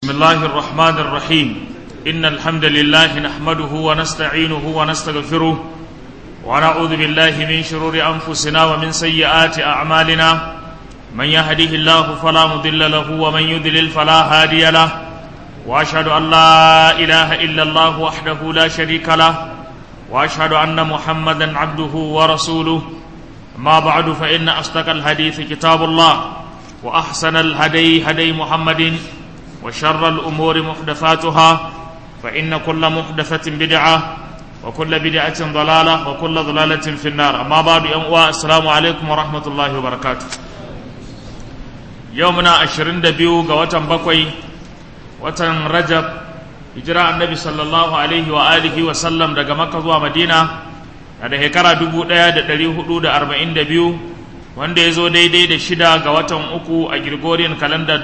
بسم الله الرحمن الرحيم إن الحمد لله نحمده ونستعينه ونستغفره ونعوذ بالله من شرور أنفسنا ومن سيئات أعمالنا من يهده الله فلا مضل له ومن يضلل فلا هادي له وأشهد أن لا إله إلا الله وحده لا شريك له وأشهد أن محمدا عبده ورسوله ما بعد فإن أصدق الحديث كتاب الله وأحسن الهدي هدي محمد وشر الأمور محدثاتها فإن كل محدثة بدعة وكل بدعة ضلالة وكل ضلالة في النار أما بعد السلام عليكم ورحمة الله وبركاته يومنا عشرين دبيو قوة بقوي وتن رجب hijira annabi sallallahu alaihi wa alihi wa sallam daga makka zuwa madina a da shekara 1442 wanda ya zo daidai da shida ga watan uku a Gregorian kalanda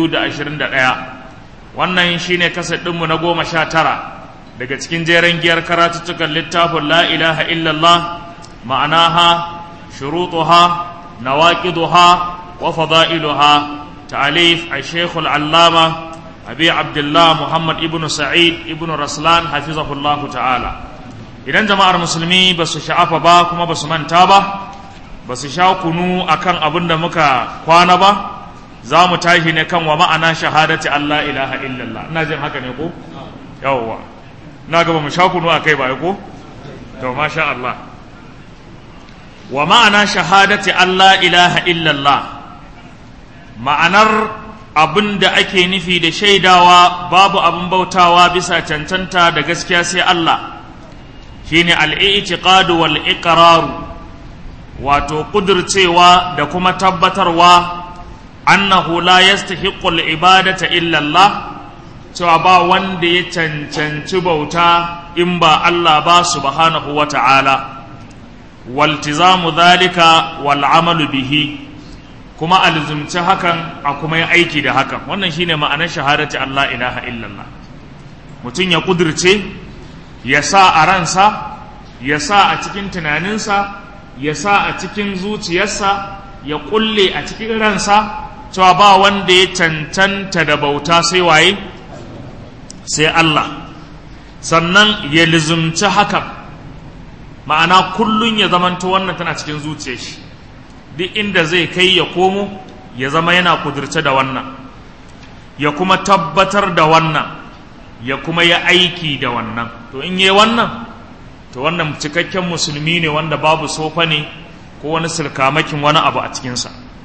2021 wannan shine kasar ɗinmu na goma sha tara daga cikin jeren giyar karatuttukan littafin la ilaha illallah ma'anaha shurutuha nawaqiduha wa fada'iluha ta'alif al-shaykh al-allama abi abdullah muhammad ibnu sa'id ibnu raslan hafizahullahu ta'ala idan jama'ar musulmi ba su sha'afa ba kuma ba su manta ba ba su sha kunu akan abin da muka kwana ba za mu tashi ne kan wa ma'ana shahadati Allah ilaha illallah ina jin haka ne ko yawwa na gaba mu sha kunu akai ba ko to masha Allah wa ma'ana shahadati Allah ilaha illallah ma'anar abin da ake nufi da shaidawa babu abin bautawa bisa cancanta da gaskiya sai Allah shine al-i'tiqadu wal iqraru wato ƙudurcewa da kuma tabbatarwa annahu la yastahiqqu al-ibadata illa Allah cewa ba wanda ya cancanci bauta in ba Allah ba subhanahu wa ta'ala waltizamu dhalika wal amalu bihi kuma alzumci hakan a kuma yi aiki da hakan wannan shine ma'anar shahadati Allah ilaha illallah mutum ya ƙudurce ya sa a ransa ya sa a cikin tunaninsa ya sa a cikin zuciyarsa ya kulle a cikin ransa cewa ba wanda ya cancanta da bauta sai waye sai Allah sannan ya lizumci hakan ma'ana kullun ya zamanto wannan tana cikin zuciyar shi duk inda zai kai ya komo ya zama yana kudurce da wannan ya kuma tabbatar da wannan ya kuma ya aiki da wannan to in yi wannan to wannan cikakken musulmi ne wanda babu sofa ne ko wani silkamakin wani abu a cikinsa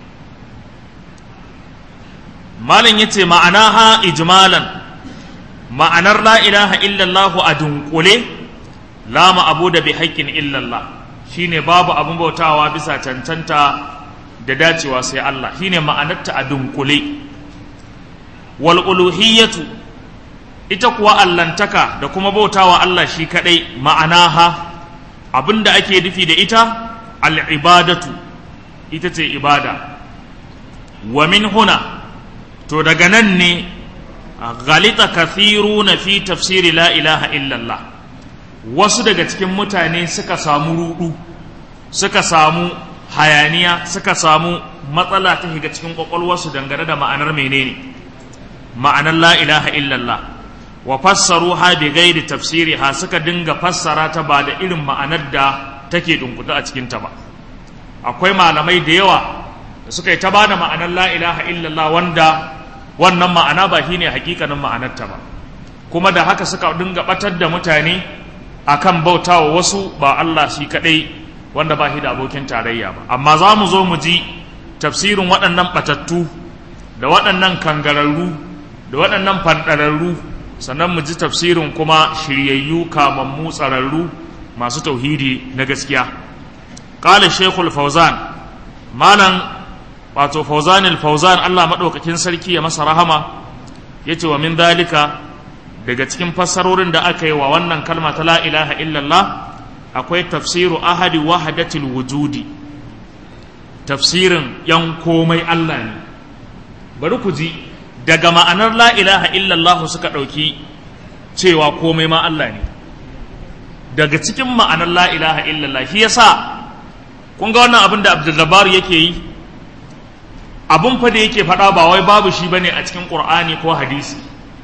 malin ya ce ma'ana ha ijmalan ma'anar la ilaha illallah a dunkule la ma'abu da bi haƙƙin illallah shine babu abin bautawa bisa cancanta da dacewa sai Allah shine ma'anarta a dunkule wal uluhiyyatu ita kuwa allantaka da kuma bautawa Allah shi kadai ma'anaha abinda ake nufi da ita al'ibadatu ita ce ibada wa min huna to daga nan ne galita kathiru na fi tafsiri la ilaha illallah wasu daga cikin mutane suka samu rudu suka samu hayaniya suka samu matsala ta shiga cikin kwakwalwarsu dangane da ma'anar menene ma'anar la ilaha illallah wa fassaru ha bi gairi tafsiri ha suka dinga fassara ta ba da irin ma'anar da take dunkuta a cikin ta ba akwai malamai da yawa da suka yi ta ba da ma'anar la ilaha illallah wanda wannan ma'ana ba shine hakikanin ma'anar ta ba kuma da haka suka dinga batar da mutane akan bautawa wasu ba Allah shi kadai wanda ba shi da abokin tarayya ba amma za mu zo mu ji tafsirin waɗannan batattu da waɗannan kangararru da waɗannan fanɗararru sannan mu ji tafsirin kuma shiryayyu kamammu tsararru masu tauhidi na gaskiya ƙala shekul fauzan malam wato fauzanil fauzan allah maɗaukakin sarki ya masa rahama ya ce wa min dalika daga cikin fassarorin da aka yi wa wannan kalma ta la ilaha illallah akwai tafsiru ahadi wahadatil wujudi tafsirin yan komai allah ne bari ku ji daga ma'anar la ilaha illallah suka ɗauki cewa komai ma Allah ne daga cikin ma'anar la ilaha illallah shi yasa kun ga wannan abin da Abdul yake yi abun fa da yake faɗa ba wai babu shi bane a cikin Qur'ani ko hadisi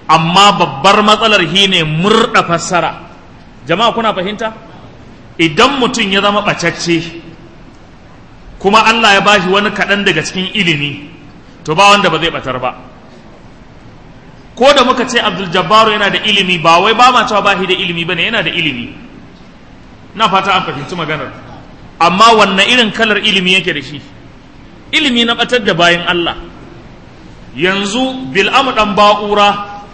amma babbar matsalar shi ne murɗa fassara jama'a kuna fahimta idan mutum ya zama ɓacacce kuma Allah ya bashi wani kaɗan daga cikin ilimi to ba wanda ba zai ɓatar ba ko da muka ce abdul jabbaru yana da ilimi ba wai ba ma cewa ba shi da ilimi ba ne yana da ilimi na fata an fahimci maganar amma wanne irin kalar ilimi yake da shi ilimi na ɓatar da bayan Allah yanzu bil'amu ɗan ba'ura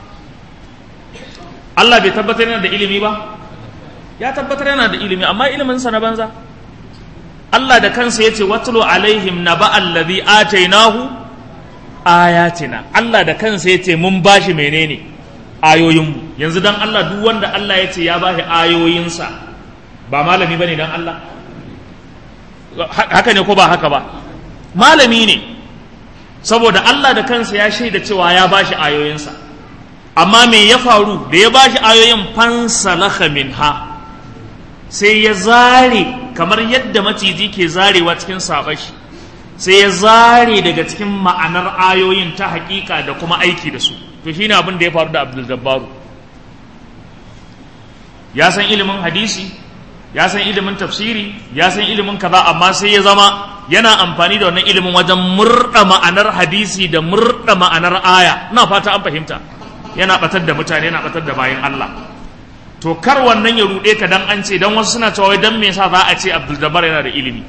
Allah bai tabbatar yana da ilimi ba ya tabbatar yana da ilimi amma iliminsa na banza Allah da kansa ya ce watulu alaihim na ba'allazi atainahu ayatina Allah da kansa ya ce mun bashi menene ayoyinmu yanzu dan Allah duk wanda Allah ya ce ya bashi ayoyinsa ba malami bane dan Allah haka ne ko ba haka ba malami ne saboda Allah da kansa ya shaida cewa ya bashi ayoyinsa amma me ya faru da ya bashi ayoyin fansalakha minha sai ya zare kamar yadda maciji ke zarewa cikin sabashi sai ya zare daga cikin ma'anar ayoyin ta hakika da kuma aiki da su to shine abin da ya faru da Abdul Jabbaru ya san ilimin hadisi ya san ilimin tafsiri ya san ilimin kaza amma sai ya zama yana amfani da wannan ilimin wajen murda ma'anar hadisi da murda ma'anar aya ina fata an fahimta yana batar da mutane yana batar da bayan Allah to kar wannan ya rude ka dan an ce dan wasu suna cewa dan me yasa za a ce Abdul Jabbar yana da ilimi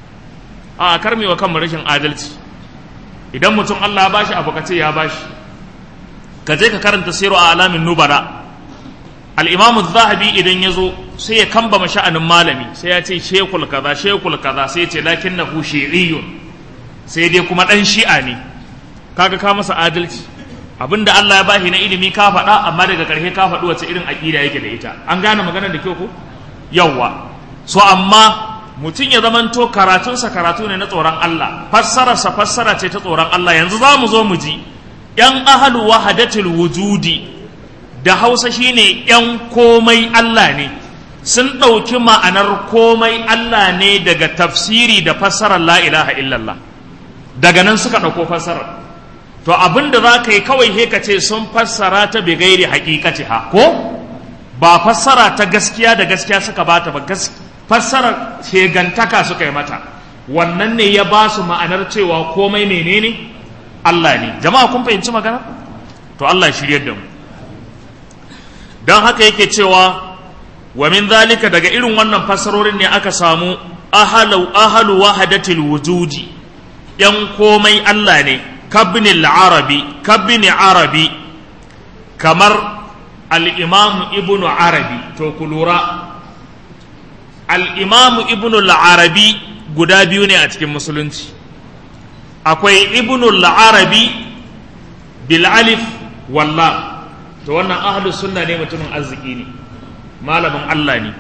a kar wa kanmu rashin adalci idan mutum Allah ya bashi abu kace ya bashi ka je ka karanta siru a alamin nubara al-imam zahabi idan ya zo sai ya kamba sha'anin malami sai ya ce shekul kaza shekul kaza sai ya ce lakinnahu shi'iyun sai dai kuma dan shi'a ne kaga ka masa adalci abinda Allah ya bashi na ilimi ka faɗa amma daga ƙarshe ka faɗi wace irin aƙida yake da ita an gane maganar da kyau ko yawwa so amma mutum ya zamanto karatunsa karatu ne na tsoron Allah fassararsa fassara ce ta tsoron Allah yanzu za mu zo mu ji ‘yan ahalu wahadatul wujudi da hausa shine ‘yan komai Allah ne sun ɗauki ma'anar komai Allah ne daga tafsiri da fassarar la ilaha illallah daga nan suka ɗauko fassarar to abin da za ka yi kawai he ka ce sun fassara ta bi gairi hakikati ha ko ba fassara ta gaskiya da gaskiya suka bata ba fassarar shegantaka suka yi mata wannan ne ya ba su ma'anar cewa komai menene Allah ne jama'a kun fahimci magana to Allah shiryar da mu don haka yake cewa wa min zalika daga irin wannan fassarorin ne aka samu ahalu ahalu wahadatil wujudi yan komai Allah ne kabnil arabi kabni arabi kamar al-imam ibnu arabi to ku lura al-imam ibnu arabi guda biyu ne a cikin musulunci akwai ibnu arabi bil alif wallah to wannan ahlus sunna ne mutumin arziki ne malamin Allah ne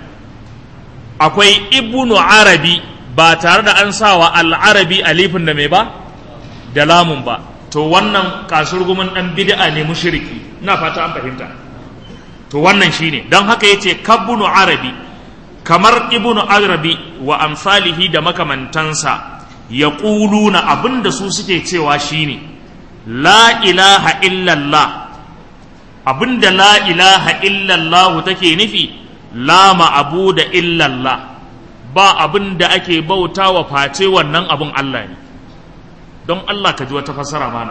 akwai ibnu arabi ba tare da an sawa al-arabi alifin da mai ba da lamun ba to wannan kasurgumin dan bid'a ne mushriki ina fata an fahimta to wannan shine don haka yace kabunu arabi kamar ibnu arabi wa amsalihi da makamantansa yaquluna abinda su suke cewa shine la ilaha illallah abinda la ilaha illallah take nufi la ma'abuda illallah ba abinda ake bauta wa face wannan abun Allah ne don Allah ka ji wata fassara mana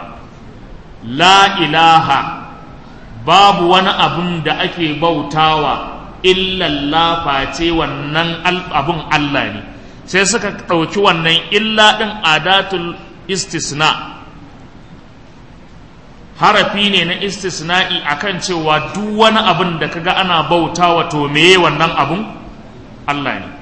la ilaha babu wani abun da ake bautawa illallah face wannan abun Allah ne sai suka ɗauki wannan illa ɗin adatul istisna harafi ne na istisna'i akan cewa duk wani abun da kaga ana bautawa to meye wannan abun Allah ne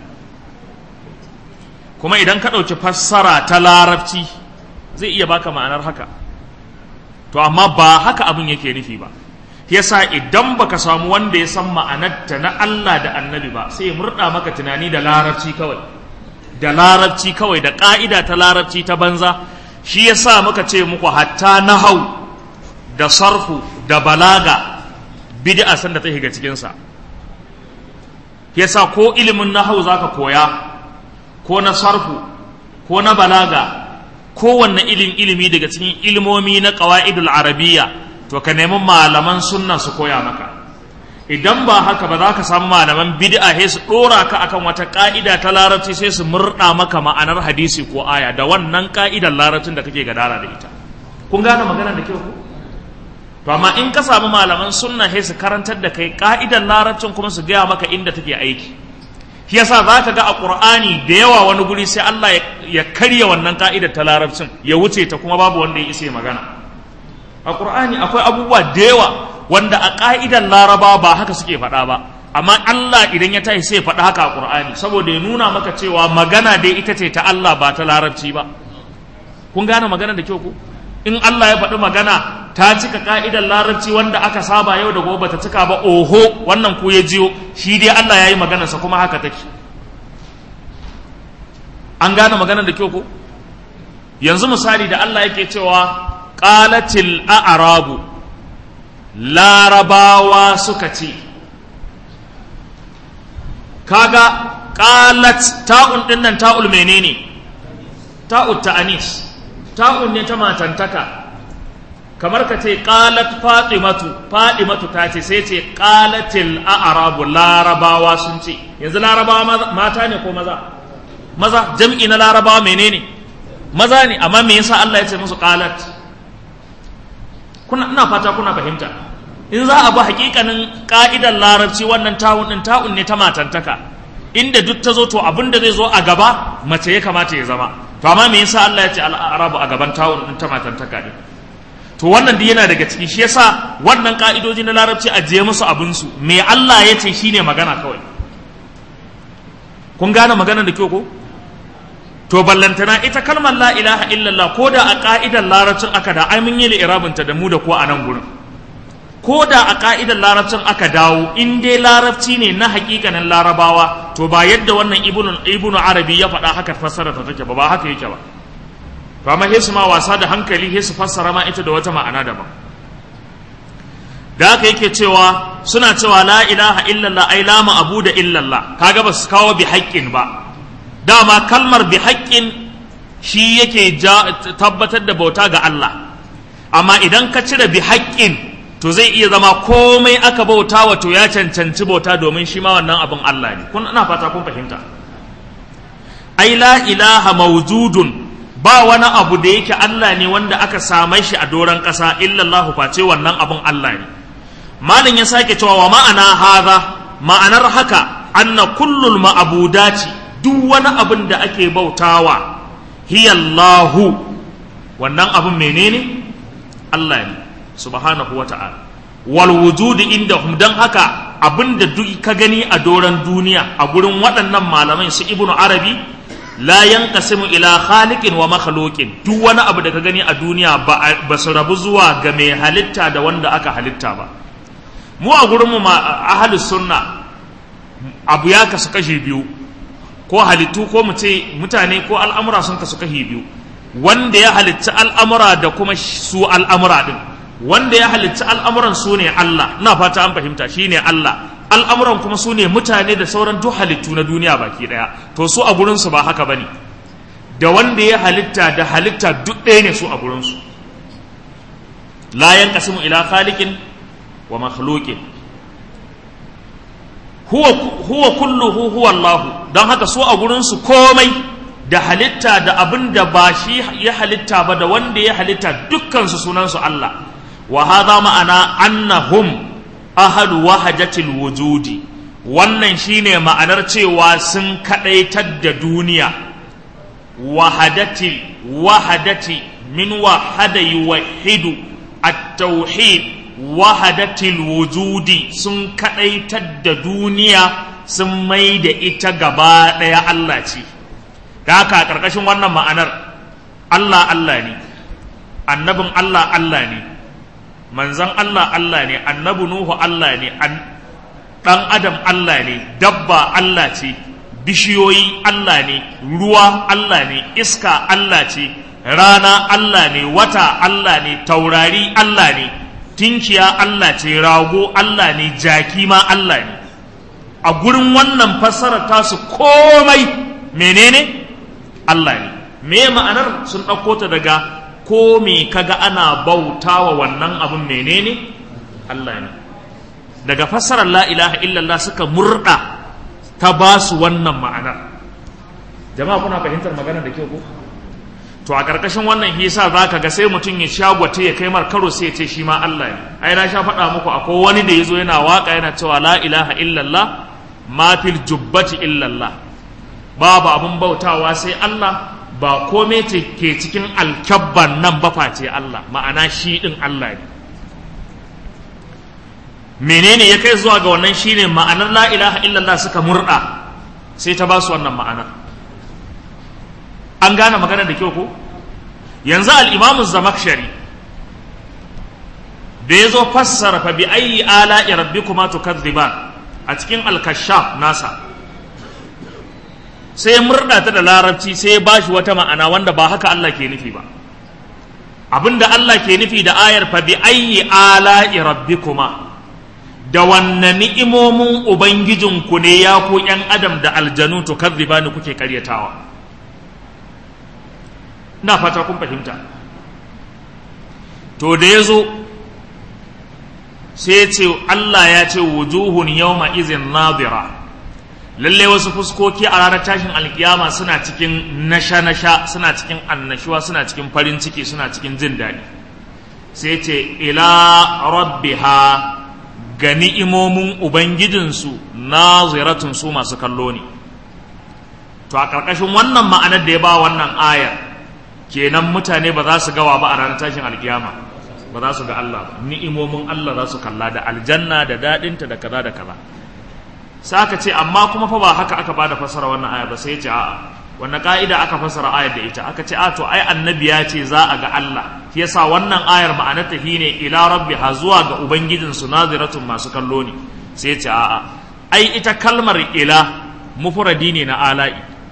kuma idan ka ɗauki fassara ta larabci zai iya baka ma'anar haka to amma ba haka abin yake nufi ba yasa idan baka samu wanda ya san ma'anarta na Allah da annabi ba sai ya murda maka tunani da larabci kawai da larabci kawai da ka'ida ta larabci ta banza shi yasa muka ce muku hatta nahau da sarfu da balaga bid'a san da ta shiga cikin sa yasa ko ilimin nahau zaka koya ko na sarfu ko na balaga kowanne ilin ilimi daga cikin ilmomi na ƙawa'idul arabiya to ka nemi malaman sunna su koya maka idan ba haka ba za ka samu malaman bid'a sai su dora ka akan wata ka'ida ta larabci sai su murda maka ma'anar hadisi ko aya da wannan ka'idar larabcin da kake gadara da ita kun gane magana da kyau ko to amma in ka samu malaman sunna sai su karantar da kai ka'idar larabcin kuma su gaya maka inda take aiki shi yasa za ka ga a qur'ani da yawa wani guri sai Allah ya karya wannan ka'idar ta larabcin ya wuce ta kuma babu wanda ya isa magana a qur'ani akwai abubuwa da yawa wanda a ka'idar laraba ba haka suke faɗa ba amma Allah idan ya tashi sai faɗa haka a qur'ani saboda ya nuna maka cewa magana dai ita ce ta Allah ba ta larabci ba kun gane magana da kyau ku in Allah ya faɗi magana ta cika ka'idar larabci wanda aka saba yau da gobe ta cika ba oho wannan ku ya jiyo shi dai Allah ya yi maganarsa kuma haka take an gane magana da kyau ko yanzu misali da Allah yake cewa qalatil a'rabu larabawa suka ce kaga qalat ta'un dinnan ta'ul menene ta'ut ta'anis ta'un ne ta matantaka kamar ka ce qalat fatimatu fatimatu ta ce sai ce qalatil a'rabu larabawa sun ce yanzu larabawa mata ne ko maza maza jam'i na larabawa menene maza ne amma me yasa Allah ya ce musu qalat kuna ina fata kuna fahimta in za a bi hakikanin ka'idar larabci wannan ta'un din ta'un ne ta matantaka inda duk ta zo to abin da zai zo a gaba mace ya kamata ya zama to amma me yasa Allah ya ce al'arabu a gaban ta'un din ta matantaka din to wannan duk yana daga ciki shi yasa wannan ka'idoji na larabci a je musu abin su me Allah ya ce shine magana kawai kun gane magana da kyau ko to ballantana ita kalmar la ilaha illallah ko da a ka'idar larabcin aka da ai mun yi li'irabinta da mu da ko a nan gurin ko da a ka'idar larabcin aka dawo in dai larabci ne na hakikanin larabawa to ba yadda wannan ibnu arabi ya faɗa haka fassara ta take ba ba haka yake ba to amma hesu ma wasa da hankali hesu fassara ma ita da wata ma'ana daban da haka yake cewa suna cewa la ilaha illallah ai la abu da illallah kaga ba su kawo bi haƙƙin ba dama kalmar bi haƙƙin shi yake tabbatar da bauta ga Allah amma idan ka cire bi haƙƙin to zai iya zama komai aka bauta wa to ya cancanci bauta domin shi ma wannan abin Allah ne kun ina fata kun fahimta ai la ilaha mawjudun ba wani abu da yake Allah ne wanda aka same shi a doron ƙasa illallahu face wannan abin Allah ne malin ya sake cewa wa ma'ana haza ma'anar haka anna kullul ma'abudati duk wani abin da ake bautawa hiyallahu wannan abin menene Allah ne subhanahu wa ta'ala wal wujudi indahum dan haka abinda duk ka gani a doron duniya a gurin waɗannan malamai su ibnu arabi la yanqasimu ila khaliqin wa makhluqin duk wani abu da ka gani a duniya ba su rabu zuwa ga mai halitta da wanda aka halitta ba mu a gurin mu ahlus sunna abu ya kasu kashi biyu ko halittu ko mu ce mutane ko al'amura sun kasu kashi biyu wanda ya halitta al'amura da kuma su al'amura din wanda ya halitta al'amuran su ne Allah na fata an fahimta shi ne Allah al'amuran kuma su ne mutane da sauran duk halittu na duniya baki ɗaya to su a gurinsu ba haka ba ne da wanda ya halitta da halitta duk ɗaya ne su a gurinsu la yanqasimu ila khaliqin wa makhluqin huwa huwa kulluhu huwa Allah don haka su a gurinsu komai da halitta da abin da ba shi ya halitta ba da wanda ya halitta dukkansu sunansu Allah wa hadha ma'ana annahum ahadu wahajatil wujudi wannan shine ma'anar cewa sun kadaitar da duniya wahadati wahadati min wahada yuwahhidu at-tauhid wahadatil wujudi sun kadaitar da duniya sun mai da ita gaba daya Allah ce da haka karkashin wannan ma'anar Allah Allah ne annabin Allah Allah ne manzan Allah Allah ne annabi Nuhu Allah ne ɗan adam Allah ne dabba Allah ce bishiyoyi Allah ne ruwa Allah ne iska Allah ce rana Allah ne wata Allah ne taurari Allah ne tinkiya Allah ce rago Allah ne jaki ma Allah ne a gurin wannan fassarar tasu komai menene Allah ne me ma'anar sun ɗauko ta daga ko me kaga ana bautawa wannan abin menene Allah ne daga fassarar la ilaha illallah suka murda ta ba su wannan ma'anar jama'a kuna fahimtar magana da kyau ko to a ƙarƙashin wannan hisa za ka ga sai mutum ya shagwata ya kai mar karo sai ya ce shi ma Allah ne ai na sha faɗa muku akwai wani da ya zo yana waƙa yana cewa la ilaha illallah ma fil jubbati illallah babu abun bautawa sai Allah ba komai ce ke cikin alkyabban nan ba face Allah ma'ana shi ɗin Allah ne menene ya kai zuwa ga wannan shine ma'anar la ilaha illallah suka murɗa sai ta ba su wannan ma'anar an gane magana da kyau ko yanzu al'imamu zamakshari da ya zo fassara fa bi ayi ala rabbi kuma tukadhiban a cikin alkashaf nasa sai murda ta da larabci sai ya bashi wata ma'ana wanda ba haka Allah ke nufi ba abinda Allah ke nufi da ayar fa bi ayi ala rabbi kuma da wanne ni'imomin ubangijinku ne ya ku ‘yan adam da aljanu tukadhibani kuke karyatawa ina fata kun fahimta to da ya zo sai ce Allah ya ce wujuhun yawma izin nadira lalle wasu fuskoki a ranar tashin alkiyama suna cikin nasha-nasha suna cikin annashuwa suna cikin farin ciki suna cikin jin daɗi sai ce ila rabbiha ga ni'imomin ubangijinsu naziratun su masu kallo ne to a ƙarƙashin wannan ma'anar da ya ba wannan ayar kenan mutane ba za su gawa ba a ranar tashin alkiyama ba za su ga Allah ba ni'imomin Allah za su kalla da aljanna da daɗinta da kaza da kaza sai aka ce amma kuma fa ba haka aka bada fasara wannan aya ba sai ya ce a'a wannan ka'ida aka fasara ayar da ita aka ce a to ai annabi ya ce za a ga Allah shi yasa wannan ayar ma'anarta shine ila rabbiha zuwa ga ubangijin su naziratun masu kallo ne sai ya ce a'a ai ita kalmar ila mufradi ne na ala'i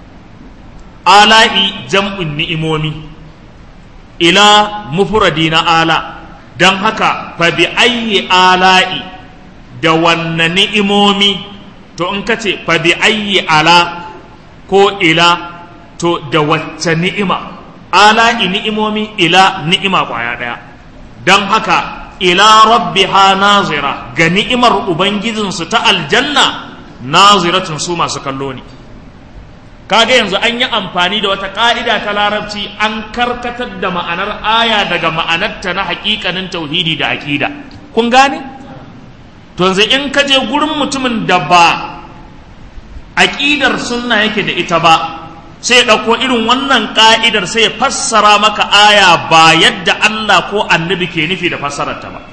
ala'i jam'un ni'imomi ila mufradi na ala don haka fa bi ayyi ala'i da wanne ni'imomi to in ka ce fa bi ayyi ala ko ila to da wacce ni'ima ala'i ni'imomi ila ni'ima kwaya ɗaya don haka ila rabbiha nazira ga ni'imar ubangijinsu ta aljanna naziratun su masu kallo ne kaga yanzu an yi amfani da wata ƙa'ida ta larabci an karkatar da ma'anar aya daga ma'anarta na hakikanin tauhidi da aƙida kun gane to yanzu in ka je gurin mutumin da ba aƙidar sunna yake da ita ba sai ya ɗauko irin wannan ƙa'idar sai ya fassara maka aya ba yadda Allah ko annabi ke nufi da fassararta ba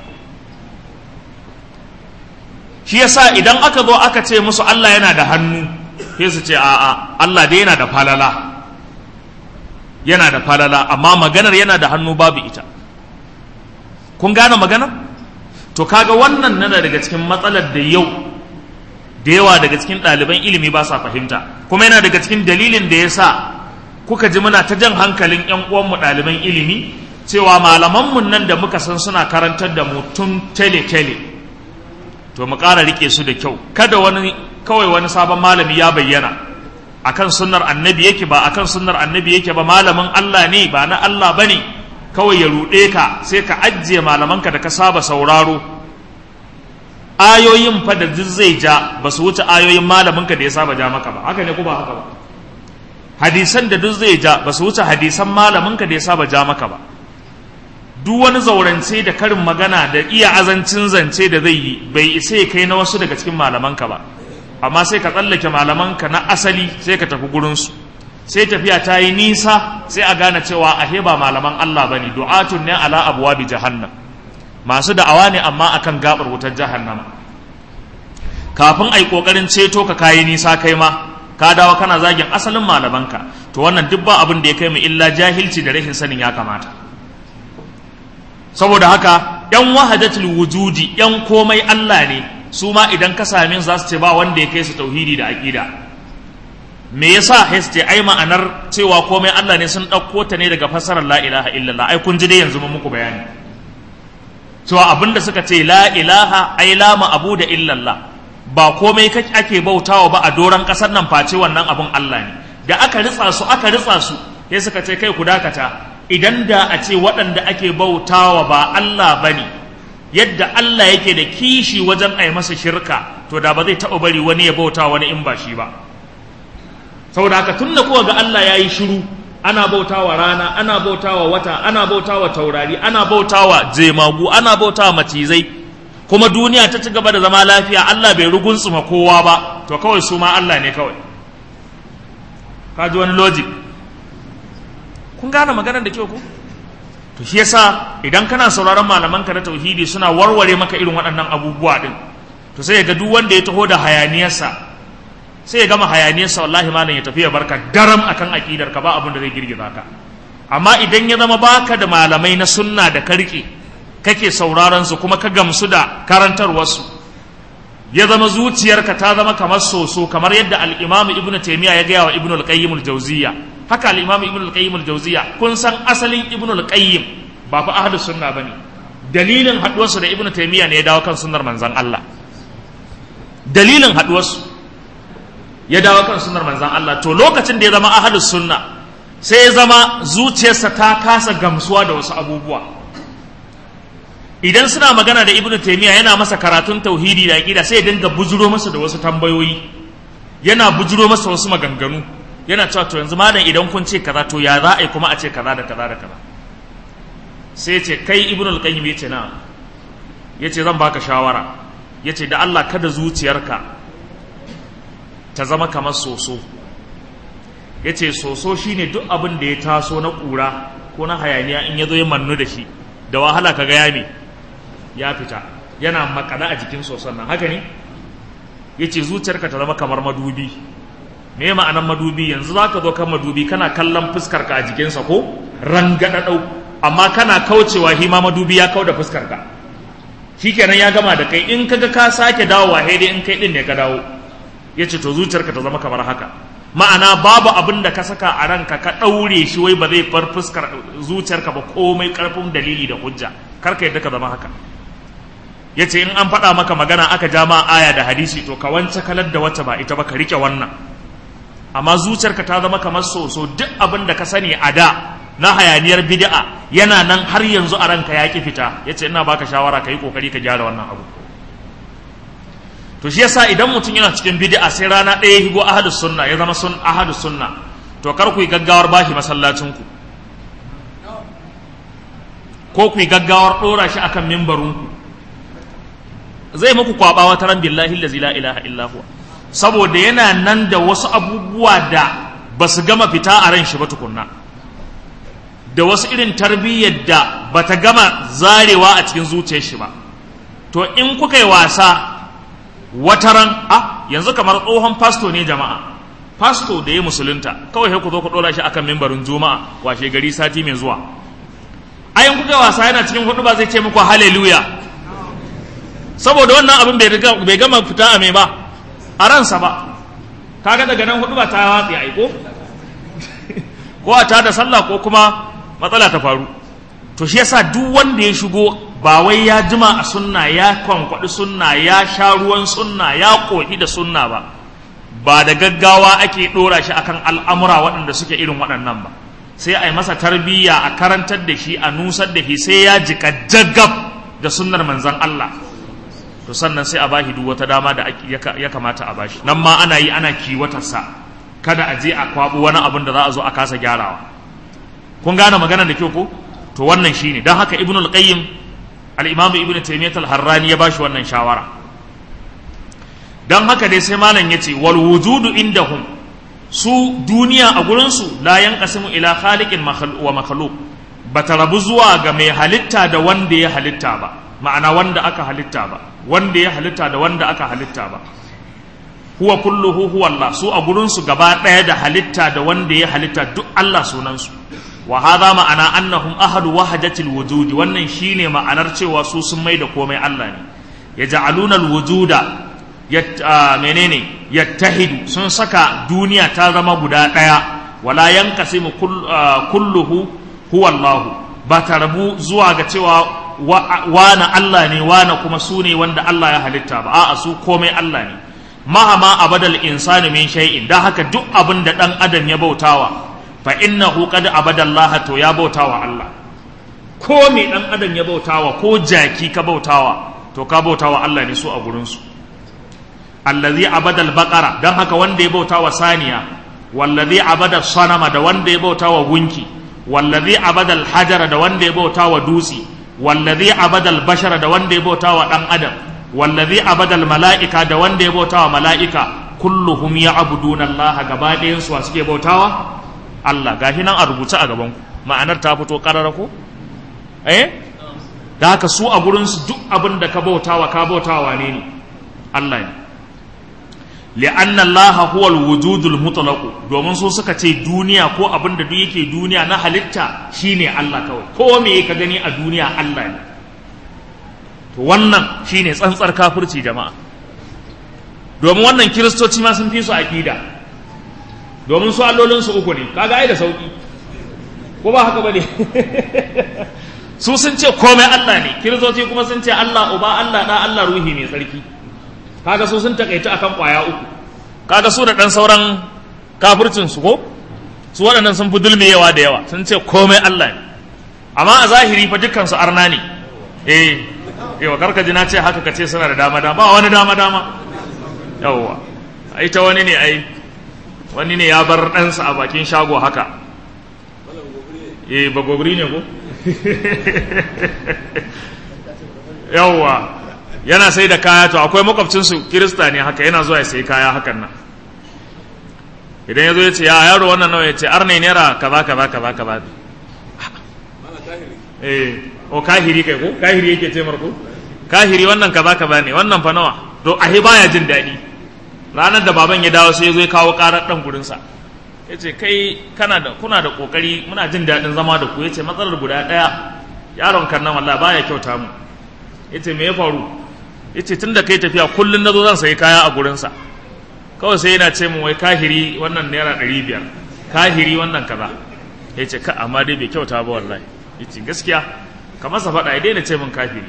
shi yasa idan aka zo aka ce musu Allah yana da hannu sai su ce a'a Allah dai yana da falala yana da falala amma maganar yana da hannu babu ita kun gane maganar to kaga wannan nana daga cikin matsalar da yau da yawa daga cikin ɗaliban ilimi ba sa fahimta kuma yana daga cikin dalilin da ya sa kuka ji muna ta jan hankalin 'yan uwanmu ɗaliban ilimi cewa malamanmu nan da muka san suna karantar da mu tun tele-tele to mu ƙara riƙe su da kyau kada wani kawai wani sabon malami ya bayyana akan sunnar annabi yake ba akan sunnar annabi yake ba malamin Allah ne ba na Allah bane kawai ya ruɗe ka sai ka ajiye malamanka da ka saba sauraro ayoyin fa da duk zai ja ba su wuce ayoyin malaminka da ya saba ja maka ba haka ne ko ba haka ba hadisan da duk zai ja ba su wuce hadisan malaminka da ya saba ja maka ba duk wani zaurance da karin magana da iya azancin zance da zai yi bai isa ya kai na wasu daga cikin malamanka ba amma sai ka tsallake malamanka na asali sai ka tafi gurinsu sai tafiya ta yi nisa sai a gane cewa ahe ba malaman Allah bane du'atun ne ala abwabi jahannam masu da'awa ne amma akan gabar wutar jahannama kafin ai kokarin ceto ka kayi nisa kai ma ka dawo kana zagin asalin malamanka to wannan duk ba abin da ya kai mu illa jahilci da rashin sanin ya kamata saboda haka yan wahadatul wujudi yan komai Allah ne su ma idan ka same su za su ce ba wanda ya kai su tauhidi da aqida me yasa ce ai ma'anar cewa komai Allah ne sun ɗauko ta ne daga fassarar la ilaha illallah ai kun ji dai yanzu mun muku bayani cewa abinda suka ce la ilaha ai la ma'abu da illallah ba komai kake ake bautawa ba a doron ƙasar nan face wannan abun Allah ne da aka ritsa su aka ritsa su sai suka ce kai ku dakata idan da a ce waɗanda ake bautawa ba Allah bane yadda Allah yake da kishi wajen a yi masa shirka to da ba zai taɓa bari wani ya bauta wani in ba shi ba saboda haka tun da kuwa ga Allah ya yi shiru ana bautawa rana ana bautawa wata ana bautawa taurari ana bautawa jemagu ana bautawa macizai kuma duniya ta ci gaba da zama lafiya Allah bai rugunsuma kowa ba to kawai su ma Allah ne kawai ka ji wani logic kun gane maganar da kyau ku to shi yasa idan kana sauraron malaman ka na tauhidi suna warware maka irin waɗannan abubuwa din to sai ga duk wanda ya taho da hayaniyarsa sai ya gama hayaniyarsa wallahi malam ya tafi ya barka daram akan aqidar ka ba abin da zai girgiza ka amma idan ya zama baka da malamai na sunna da karki kake sauraron su kuma ka gamsu da karantarwar su ya zama zuciyarka ta zama kamar soso kamar yadda al-Imam Ibn Taymiyyah ya gaya wa Ibn al-Qayyim al-Jawziyya haka al-Imam Ibn al-Qayyim al-Jawziyya kun san asalin Ibn al-Qayyim ba fa ahlus sunna bane dalilin haduwarsu da Ibn Taymiyyah ne ya dawo kan sunnar manzon Allah dalilin haduwarsu ya dawo kan sunnar manzan Allah to lokacin da ya zama ahlus sunna sai ya zama zuciyarsa ta kasa gamsuwa da wasu abubuwa idan suna magana da ibnu taymiya yana masa karatun tauhidi da aqida sai ya dinga bujuro masa da wasu tambayoyi yana bujuro masa wasu maganganu yana cewa to yanzu malam idan kun ce kaza to ya za a yi kuma a ce kaza da kaza da kaza sai ce kai ibnu al-qayyim yace na yace zan baka shawara yace da Allah kada zuciyarka ta zama kamar soso ya ce soso shine duk abin da ya taso na ƙura ko na hayaniya in ya zo ya mannu da shi da wahala ka ga yame ya fita yana makada a jikin soson nan haka ne ya ce zuciyarka ta zama kamar madubi me ma'anar madubi yanzu za ka zo kan madubi kana kallon fuskarka a jikinsa ko rangadadau amma kana kaucewa hima madubi ya kau da fuskarka shikenan ya gama da kai in kaga ka sake dawowa dai in kai din ne ka dawo ya ce to zuciyarka ta zama kamar haka ma'ana babu abin da ka saka a ranka ka ɗaure shi wai ba zai far fuskar zuciyarka ba komai ƙarfin dalili da hujja kar ka yadda ka zama haka ya ce in an faɗa maka magana aka ja ma aya da hadisi to ka wance kalar da wacce ba ita ba ka riƙe wannan amma zuciyarka ta zama kamar soso duk abin da ka sani a da na hayaniyar bid'a yana nan har yanzu a ranka ya ki fita ya ce ina baka shawara ka yi ƙoƙari ka gyara wannan abu to shi yasa idan mutum yana cikin bid'a sai rana ɗaya higo ahadus sunna ya zama sun ahadus sunna to kar ku yi gaggawar bashi masallacin ku ko ku yi gaggawar ɗora shi akan mimbarin ku zai muku kwaba wata ran billahi allazi la ilaha illa huwa saboda yana nan da wasu abubuwa da ba su gama fita a ran shi ba tukunna da wasu irin tarbiyyar da ba ta gama zarewa a cikin zuciyar shi ba to in kuka yi wasa wataran a yanzu kamar tsohon fasto ne jama'a fasto da ya musulunta kawai sai ku zo ku dora shi akan mimbarin juma'a washe gari sati mai zuwa ayin kuka wasa yana cikin hudu ba zai ce muku hallelujah saboda wannan abin bai gama fita a mai ba a ransa ba kaga daga nan hudu ba ta watsi ai ko ko a tada sallah ko kuma matsala ta faru to shi yasa duk wanda ya shigo ba wai ya jima a sunna ya kwankwaɗi sunna ya sha ruwan sunna ya ƙoƙi da sunna ba ba da gaggawa ake ɗora shi akan al'amura waɗanda suke irin waɗannan ba sai a yi masa tarbiyya a karantar da shi a nusar da shi sai ya jika jagab da sunnar manzan Allah to sannan sai a bashi duk wata dama da ya kamata a bashi nan ma ana yi ana kiwatarsa kada a je a kwaɓo wani abin da za a zo a kasa gyarawa kun gane magana da kyau ko to wannan shine don haka ibnul qayyim al'imamu ibn taimiyyat al-harrani ya bashi wannan shawara don haka dai sai malam ya ce wal wujudu indahum su duniya a gurinsu la yanqasimu ila khaliqin wa makhluq bata rabu zuwa ga mai halitta da wanda ya halitta ba ma'ana wanda aka halitta ba wanda ya halitta da wanda aka halitta ba huwa kulluhu huwa Allah su a gurinsu gaba ɗaya da halitta da wanda ya halitta duk Allah sunansu wa hadha ma'ana annahum ahadu wahdatil wujudi wannan shine ma'anar cewa su sun mai da komai Allah ne yaj'aluna alwujuda yat menene yattahidu sun saka duniya ta zama guda daya wala yanqasimu kulluhu huwa Allah ba ta rabu zuwa ga cewa wana Allah ne wana kuma su ne wanda Allah ya halitta ba a'a su komai Allah ne mahama abadal insani min shay'in dan haka duk abin da dan adam ya bautawa fa innahu qad abadallaha to ya bautawa Allah ko me dan adam ya bautawa ko jaki ka bautawa to ka bautawa Allah ne su a gurin su allazi abadal baqara dan haka wanda ya bautawa saniya wallazi abada sanama da wanda ya bautawa gunki wallazi abadal hajara da wanda ya bautawa dutse wallazi abadal bashara da wanda ya bautawa dan adam wallazi abadal mala'ika da wanda ya bautawa mala'ika kulluhum ya'buduna Allah gaba ɗayan su suke bautawa Allah gashi nan a rubuce a gaban ku ma'anar ta fito karara ko eh da haka su a gurin su duk abin da ka bautawa ka bautawa ne ne Allah ne li'anna Allah huwa al-wujudul mutlaq domin su suka ce duniya ko abin da duk yake duniya na halitta shine Allah kawai ko me ka gani a duniya Allah ne to wannan shine tsantsar kafirci jama'a domin wannan kiristoci ma sun fi su aqida domin su allolin su uku ne kaga ai da sauki ko ba haka bane su sun ce komai Allah ne kiristoci kuma sun ce Allah uba Allah da Allah ruhi mai tsarki kaga su sun takaita akan kwaya uku kaga su da dan sauran kafircin su ko su waɗannan sun fi dulmiyewa da yawa sun ce komai Allah ne amma a zahiri fa dukkan su arna ne eh yawa karka ji na ce haka kace suna da dama dama ba wani dama dama yawwa ai ta wani ne ai wani ne ya bar ɗansa a bakin shago haka eh bagogri ne ko yawwa yana sai da kaya to akwai makwabcinsu kirista ne haka yana zuwa ya sayi kaya hakan nan idan ya zo ya ce ya yaro wannan nawa ya ce arne naira kaza kaza kaza kaza eh o kahiri kai ko kahiri yake ce marko kahiri wannan kaza kaza ne wannan fa nawa to ahi baya jin daɗi ranar da baban ya dawo sai ya zo ya kawo karar dan gurin sa ya ce kai kana da kuna da kokari muna jin daɗin zama da ku ya ce matsalar guda ɗaya yaron kan nan wallahi baya kyauta mu ya ce me ya faru ya ce tun da kai tafiya kullum na zo zan sayi kaya a gurinsa kawai sai yana ce mu wai kahiri wannan naira ɗari biyar kahiri wannan kaza ya ce ka amma dai bai kyauta ba wallahi ya ce gaskiya ka masa faɗa ya daina ce min kafiri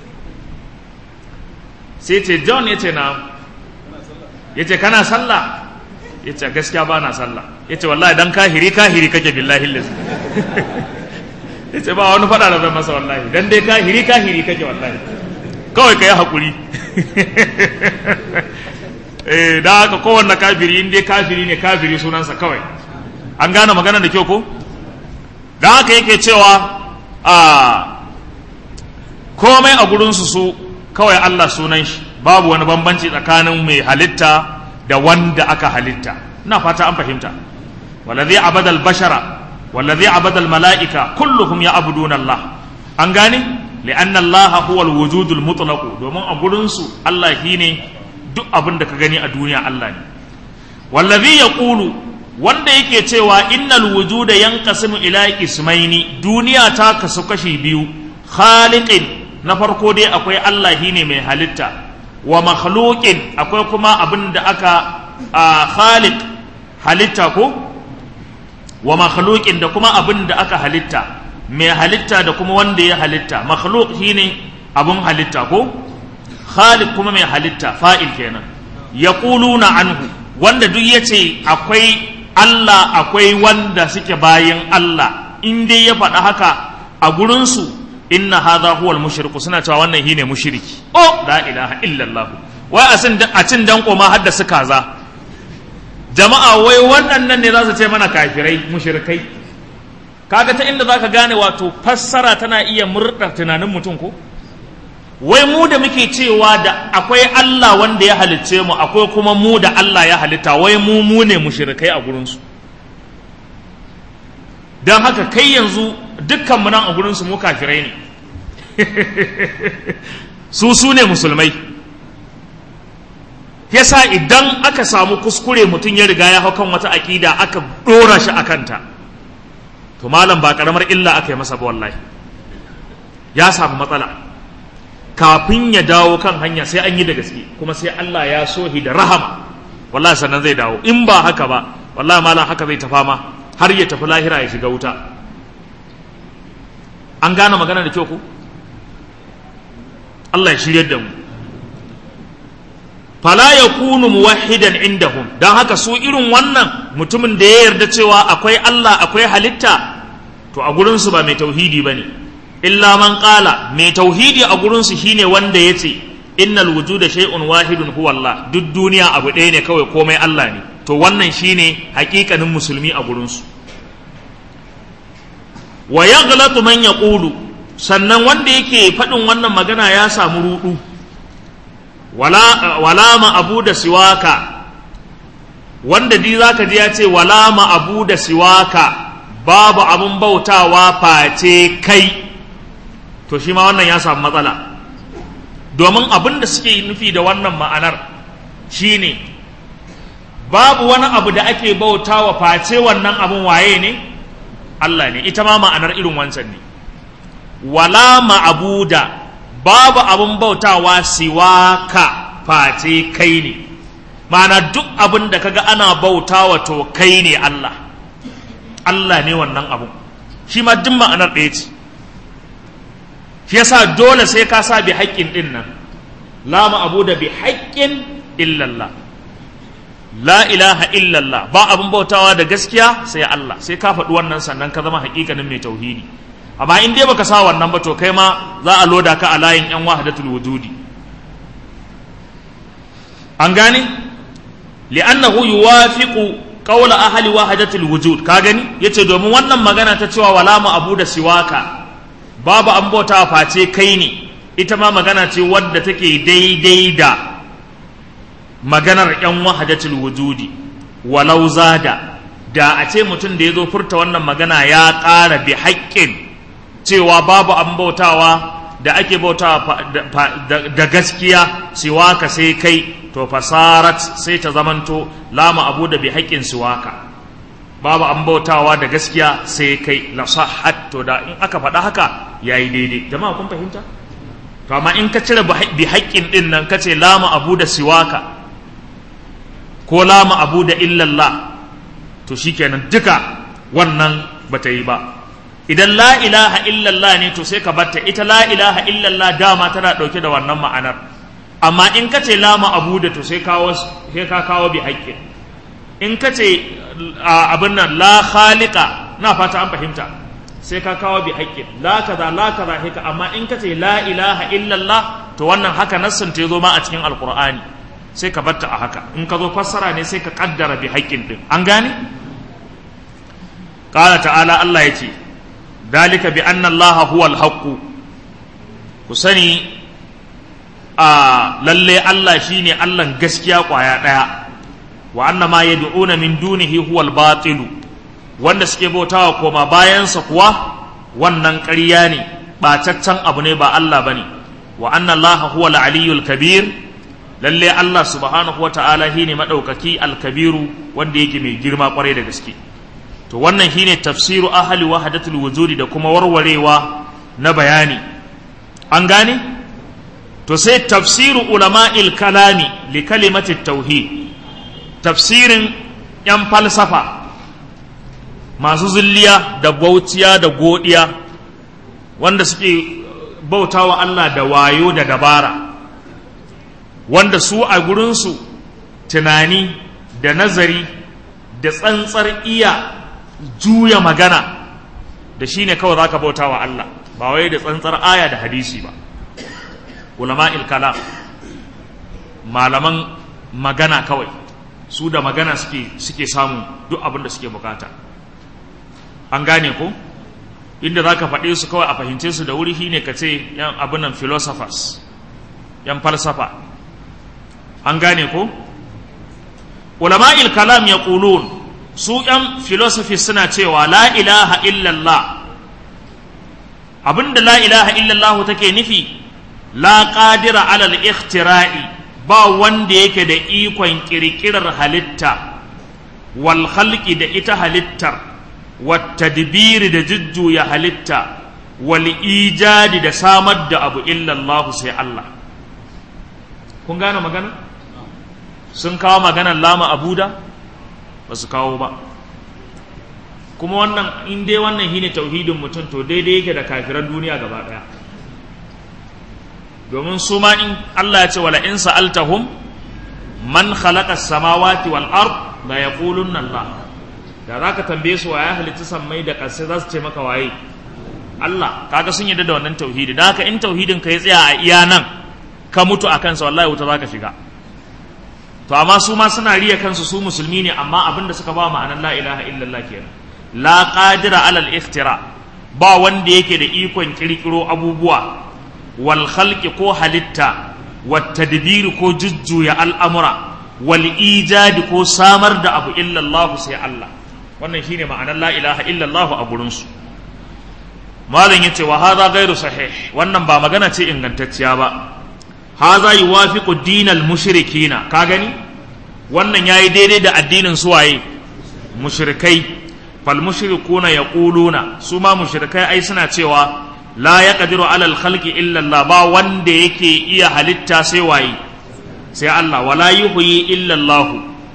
sai ce john ya ce na ya ce kana sallah ya ce gaskiya ba na sallah ya ce wallahi dan kahiri kahiri kake billahi lillahi ya ce ba wani faɗa da zan masa wallahi dan dai kahiri kahiri kake wallahi kawai ka yi haƙuri eh da haka kowanne kafiri in dai kafiri ne kafiri sunansa kawai an gane magana da kyau ko da haka yake cewa a komai a gurinsu su kawai Allah sunan shi babu wani bambanci tsakanin mai halitta da wanda aka halitta ina fata an fahimta wallazi abadal bashara wallazi abadal mala'ika kulluhum ya abuduna Allah an gane li'anna Allah huwa al-wujud al-mutlaq domin a gurin su Allah shine duk abin da ka gani a duniya Allah ne wallazi yaqulu wanda yake cewa innal wujuda yanqasimu ila ismaini duniya ta kasu kashi biyu khaliqin na farko dai akwai Allah shine mai halitta wa makhluqin akwai kuma abin da aka khaliq halitta ko wa makhluqin da kuma abin da aka halitta mai halitta da kuma wanda ya halitta makhluk shine abun halitta ko khaliq kuma mai halitta fa'il kenan yaquluna anhu wanda duk yace akwai Allah akwai wanda suke bayan Allah in dai ya faɗa haka a gurin su inna hadha huwa al suna cewa wannan shine mushriki oh la ilaha illallah wai a cin a cin danko ma hadda su kaza jama'a wai waɗannan ne za su ce mana kafirai mushrikai kaga ta inda zaka gane wato fassara tana iya murɗa tunanin mutum ko wai mu da muke cewa da akwai Allah wanda ya halicce mu akwai kuma mu da Allah ya halitta wai mu mu ne mushrikai a gurinsu don haka kai yanzu dukkan mu nan a gurinsu mu kafirai ne su su ne musulmai yasa idan aka samu kuskure mutum ya riga ya hau kan wata aƙida aka ɗora shi a kanta to malam ba karamar illa aka yi masa ba wallahi ya samu matsala kafin ya dawo kan hanya sai an yi da gaske kuma sai Allah ya sohi da rahama wallahi sannan zai dawo in ba haka ba wallahi malam haka zai tafa ma har ya tafi lahira ya shiga wuta an gane magana da kyau ku Allah ya shiryar da mu fala yakunu muwahhidan indahum dan haka su irin wannan mutumin da ya yarda cewa akwai Allah akwai halitta to a gurin su ba mai tauhidi bane illa man qala mai tauhidi a gurin su shine wanda yace innal wujuda shay'un wahidun huwa Allah duk duniya abu ɗaya ne kawai komai Allah ne to wannan shine hakikanin musulmi a gurin su wa yaghlatu man yaqulu sannan wanda yake faɗin wannan magana ya samu rudu wala wala ma abu da siwaka wanda di zaka ji ya ce wala ma abu da siwaka babu abun bautawa face kai to shi ma wannan ya samu matsala domin abin da suke nufi da wannan ma'anar shine babu wani abu da ake bautawa face wannan abun waye ne Allah ne ita ma ma'anar irin wancan ne wala ma'abuda babu abun bautawa siwaka face kai ne ma'ana duk abin da kaga ana bautawa to kai ne Allah Allah ne wannan abun shi ma duk ma'anar ɗaya ce shi yasa dole sai ka sa bi haƙƙin ɗin nan la ma'abuda bi haƙƙin illallah la ilaha illallah ba abin bautawa da gaskiya sai Allah sai ka faɗi wannan sannan ka zama haƙiƙanin mai tauhidi amma in dai baka sa wannan ba to kai ma za a loda ka a layin yan wahdatul wujudi an gane li'annahu yuwafiqu qawla ahli wahdatul wujud ka gani yace domin wannan magana ta cewa wala mu abu da siwaka babu an bauta face kai ne ita ma magana ce wadda take daidai da maganar yan wahdatul wujudi walau zada da a ce mutum da ya zo furta wannan magana ya ƙara bi haƙƙin cewa babu an bautawa da ake bautawa da gaskiya siwaka sai kai to fasarat sai ta zamanto lama abu da bi haƙƙin siwaka babu an bautawa da gaskiya sai kai la sahhat to da in aka faɗa haka yayi daidai jama'a kun fahimta to amma in ka cire bi haƙƙin din nan kace lama abu da siwaka ko lama abu da illallah to shikenan duka wannan bata yi ba idan la ilaha illallah ne to sai ka batta ita la ilaha illallah dama tana ɗauke da wannan ma'anar amma in ka ce lama abu da to sai kawo sai ka kawo bi haƙƙin in ka ce abin nan la khaliqa na fata an fahimta sai ka kawo bi haƙƙin la kaza la kaza haka amma in ka ce la ilaha illallah to wannan haka nassin ta zo ma a cikin alqur'ani sai ka batta a haka in ka zo fassara ne sai ka kaddara bi haƙƙin din an gane qala ta'ala Allah yace dalika bi anna Allah huwa al-haqq ku sani a lalle Allah shine Allah gaskiya kwaya daya wa anna ma yad'una min dunihi huwa al-batil wanda suke bautawa koma bayansa kuwa wannan ƙarya ne ɓataccen abu ne ba Allah bane wa anna Allah huwa al-aliyyul kabir lalle Allah subhanahu wa ta'ala shine madaukaki al-kabiru wanda yake mai girma kwarai da gaske to wannan shine tafsiru ahli wahdatul wujudi da kuma warwarewa na bayani an gane to sai tafsiru ulama'il kalami li kalimati tauhid tafsirin yan falsafa masu zulliya da bautiya da godiya wanda suke bautawa Allah da wayo da dabara wanda su a gurinsu tunani da nazari da tsantsar iya juya magana da shi ne kawai za ka bauta wa Allah ba wai da tsantsar aya da hadisi ba ulama kalam malaman magana kawai su da magana suke suke samu duk abin da suke bukata an gane ko inda za ka faɗe su kawai a fahimce su da wuri shine ka ce yan abin nan philosophers yan falsafa an gane ko ulama kalam ya su ‘yan filosofi suna cewa la ilaha illallah abinda la ilaha illallah take nufi la ƙadira alal ikhtira'i ba wanda yake da ikon ƙirƙirar halitta wal khalqi da ita halittar wata dibiri da jujjuya halitta wal ijadi da samar da abu illallahu sai Allah kun gane magana sun kawo maganar lama abuda ba su kawo ba kuma wannan in dai wannan shine tauhidin mutum to daidai yake da kafiran duniya gaba daya domin su ma in Allah ya ce wala in sa'altahum man khalaqa samawati wal ard la yaqulunna Allah da zaka tambaye su waye halitta sammai da ƙasa za su ce maka waye Allah kaga sun yarda da wannan tauhidi da haka in tauhidin ka ya tsaya a iya nan ka mutu akan sa wallahi wuta zaka shiga to amma su ma suna riya kansu su musulmi ne amma abinda suka ba ma'anar la ilaha illallah kenan la qadira alal iftira ba wanda yake da ikon kirkiro abubuwa wal khalqi ko halitta wat tadbiri ko jujjuya al'amura wal ijadi ko samar da abu illallah sai Allah wannan shine ma'anar la ilaha illallah a gurin su malam yace wa hadha ghairu sahih wannan ba magana ce ingantacciya ba hadha yuwafiqu dinal mushrikina ka gani wannan yayi daidai da addinin suwaye mushrikai fal mushrikuna yaquluna su ma mushrikai ai suna cewa la yaqdiru ala al khalqi illa Allah ba wanda yake iya halitta sai waye sai Allah wala yuhyi illa Allah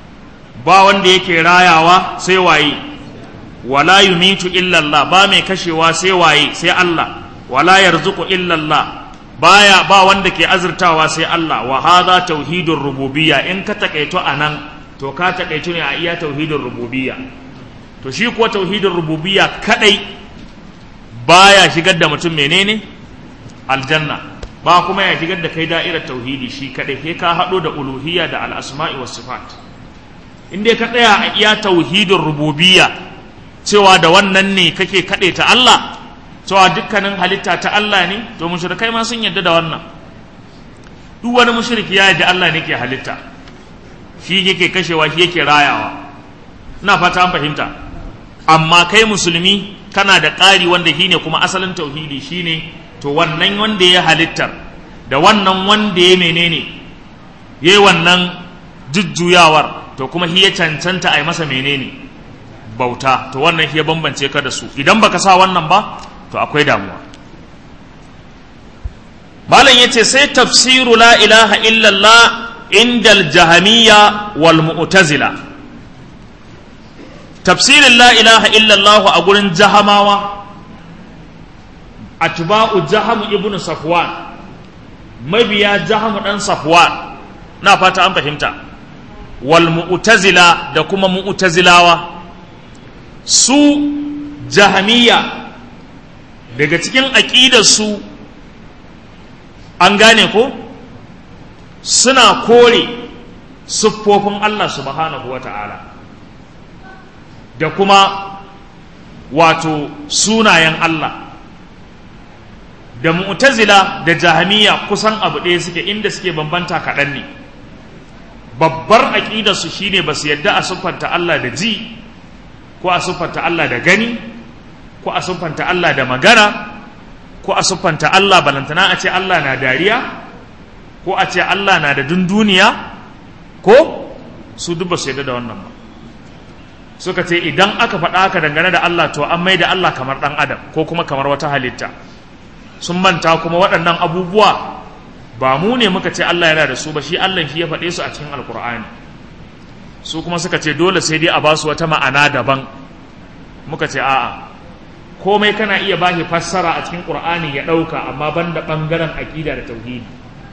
ba wanda yake rayawa sai waye wala yumitu illa Allah ba mai kashewa sai waye sai Allah wala yarzuqu illa Allah baya ba wanda ke azurtawa sai Allah wa hadha tauhidur rububiyya in ka takaito anan to ka takaito ne a iya tauhidur rububiyya to shi kuwa tauhidin rububiyya kadai baya shigar da mutum menene aljanna ba kuma ya shigar da kai da'irar tauhidi shi kadai sai ka hado da uluhiyya da al-asma'i was sifat in dai ka tsaya a iya tauhidin rububiyya cewa da wannan ne kake kade ta Allah cewa dukkanin halitta ta Allah ne to mushrikai ma sun yarda da wannan duk wani mushriki ya yarda Allah ne ke halitta shi yake kashewa shi yake rayawa ina fata an fahimta amma kai musulmi kana da ƙari wanda shi ne kuma asalin tauhidi shi ne to wannan wanda ya halittar da wannan wanda ya menene ya yi wannan jujjuyawar to kuma shi ya cancanta a yi masa menene bauta to wannan shi ya bambance ka da su idan baka sa wannan ba to akwai damuwa malam ya ce sai tafsiru la ilaha illallah indal jahamiyya wal mu'tazila tafsirin la ilaha illallah a gurin jahamawa atba'u jahamu ibnu safwan mabiya jahamu dan safwan na fata an fahimta wal mu'tazila da kuma mu'tazilawa su jahamiya daga cikin aqidar su an gane ko suna kore siffofin Allah subhanahu wa ta'ala da kuma wato sunayen Allah da mu'tazila da jahamiya kusan abu ɗaya suke inda suke bambanta kaɗan ne babbar aƙidarsu shine ba su yadda a siffanta Allah da ji ko a siffanta Allah da gani ko a siffanta Allah da magana ko a siffanta Allah balantana a ce Allah na dariya ko a ce Allah na da dunduniya ko su duk ba su yadda da wannan ba suka ce idan aka faɗa aka dangane da Allah to an mai da Allah kamar ɗan adam ko kuma kamar wata halitta sun manta kuma waɗannan abubuwa ba mu ne muka ce Allah yana da su ba shi Allah shi ya faɗe su a cikin alkur'ani su kuma suka ce dole sai dai a ba su wata ma'ana daban muka ce a'a komai kana iya ba shi fassara a cikin qur'ani ya ɗauka amma ban da ɓangaren aƙida da tauhidi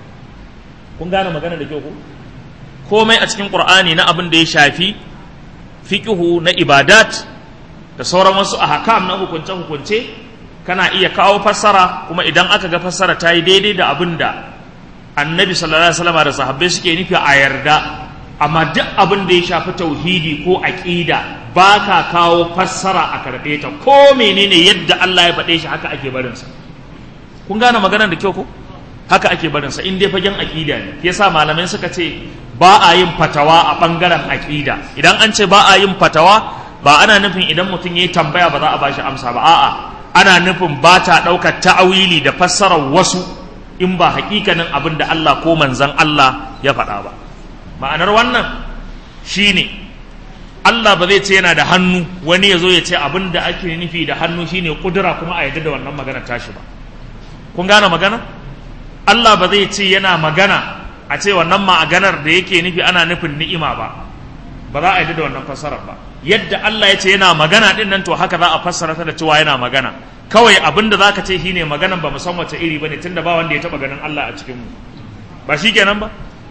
kun gane magana da kyau ko komai a cikin qur'ani na abin da ya shafi fiƙihu na ibadat da sauran wasu ahkam na hukunce-hukunce kana iya kawo fassara kuma idan aka ga fassara ta yi daidai da abin da annabi sallallahu alaihi wasallam da sahabbai suke nufi a yarda amma duk abin da ya shafi tauhidi ko aqida ba ka kawo fassara a karɓe ta ko menene yadda Allah ya faɗe shi haka ake barinsa kun gane maganar da kyau ko haka ake barinsa in dai fagen aqida ne yasa malamai suka ce ba a yin fatawa a ɓangaren aƙida idan an ce ba a yin fatawa ba ana nufin idan mutum ya yi tambaya ba za a bashi amsa ba a'a ana nufin ba ta ɗaukar ta'awili da fassarar wasu in ba haƙiƙanin abin da Allah ko manzan Allah ya faɗa ba ma'anar wannan shine Allah ba zai ce yana da hannu wani ya zo ya ce abin da ake nufi da hannu shine kudura kuma a yadda da wannan magana tashi ba kun gane magana Allah ba zai ce yana magana a ce wannan maganar da yake nufi ana nufin ni'ima ba ba za a yi da wannan fassarar ba yadda Allah ya ce yana magana din nan to haka za a fassara ta da cewa yana magana kawai abin da zaka ce shine maganan ba mu san wace iri bane tunda ba wanda ya taba ganin Allah a cikin mu ba shikenan ba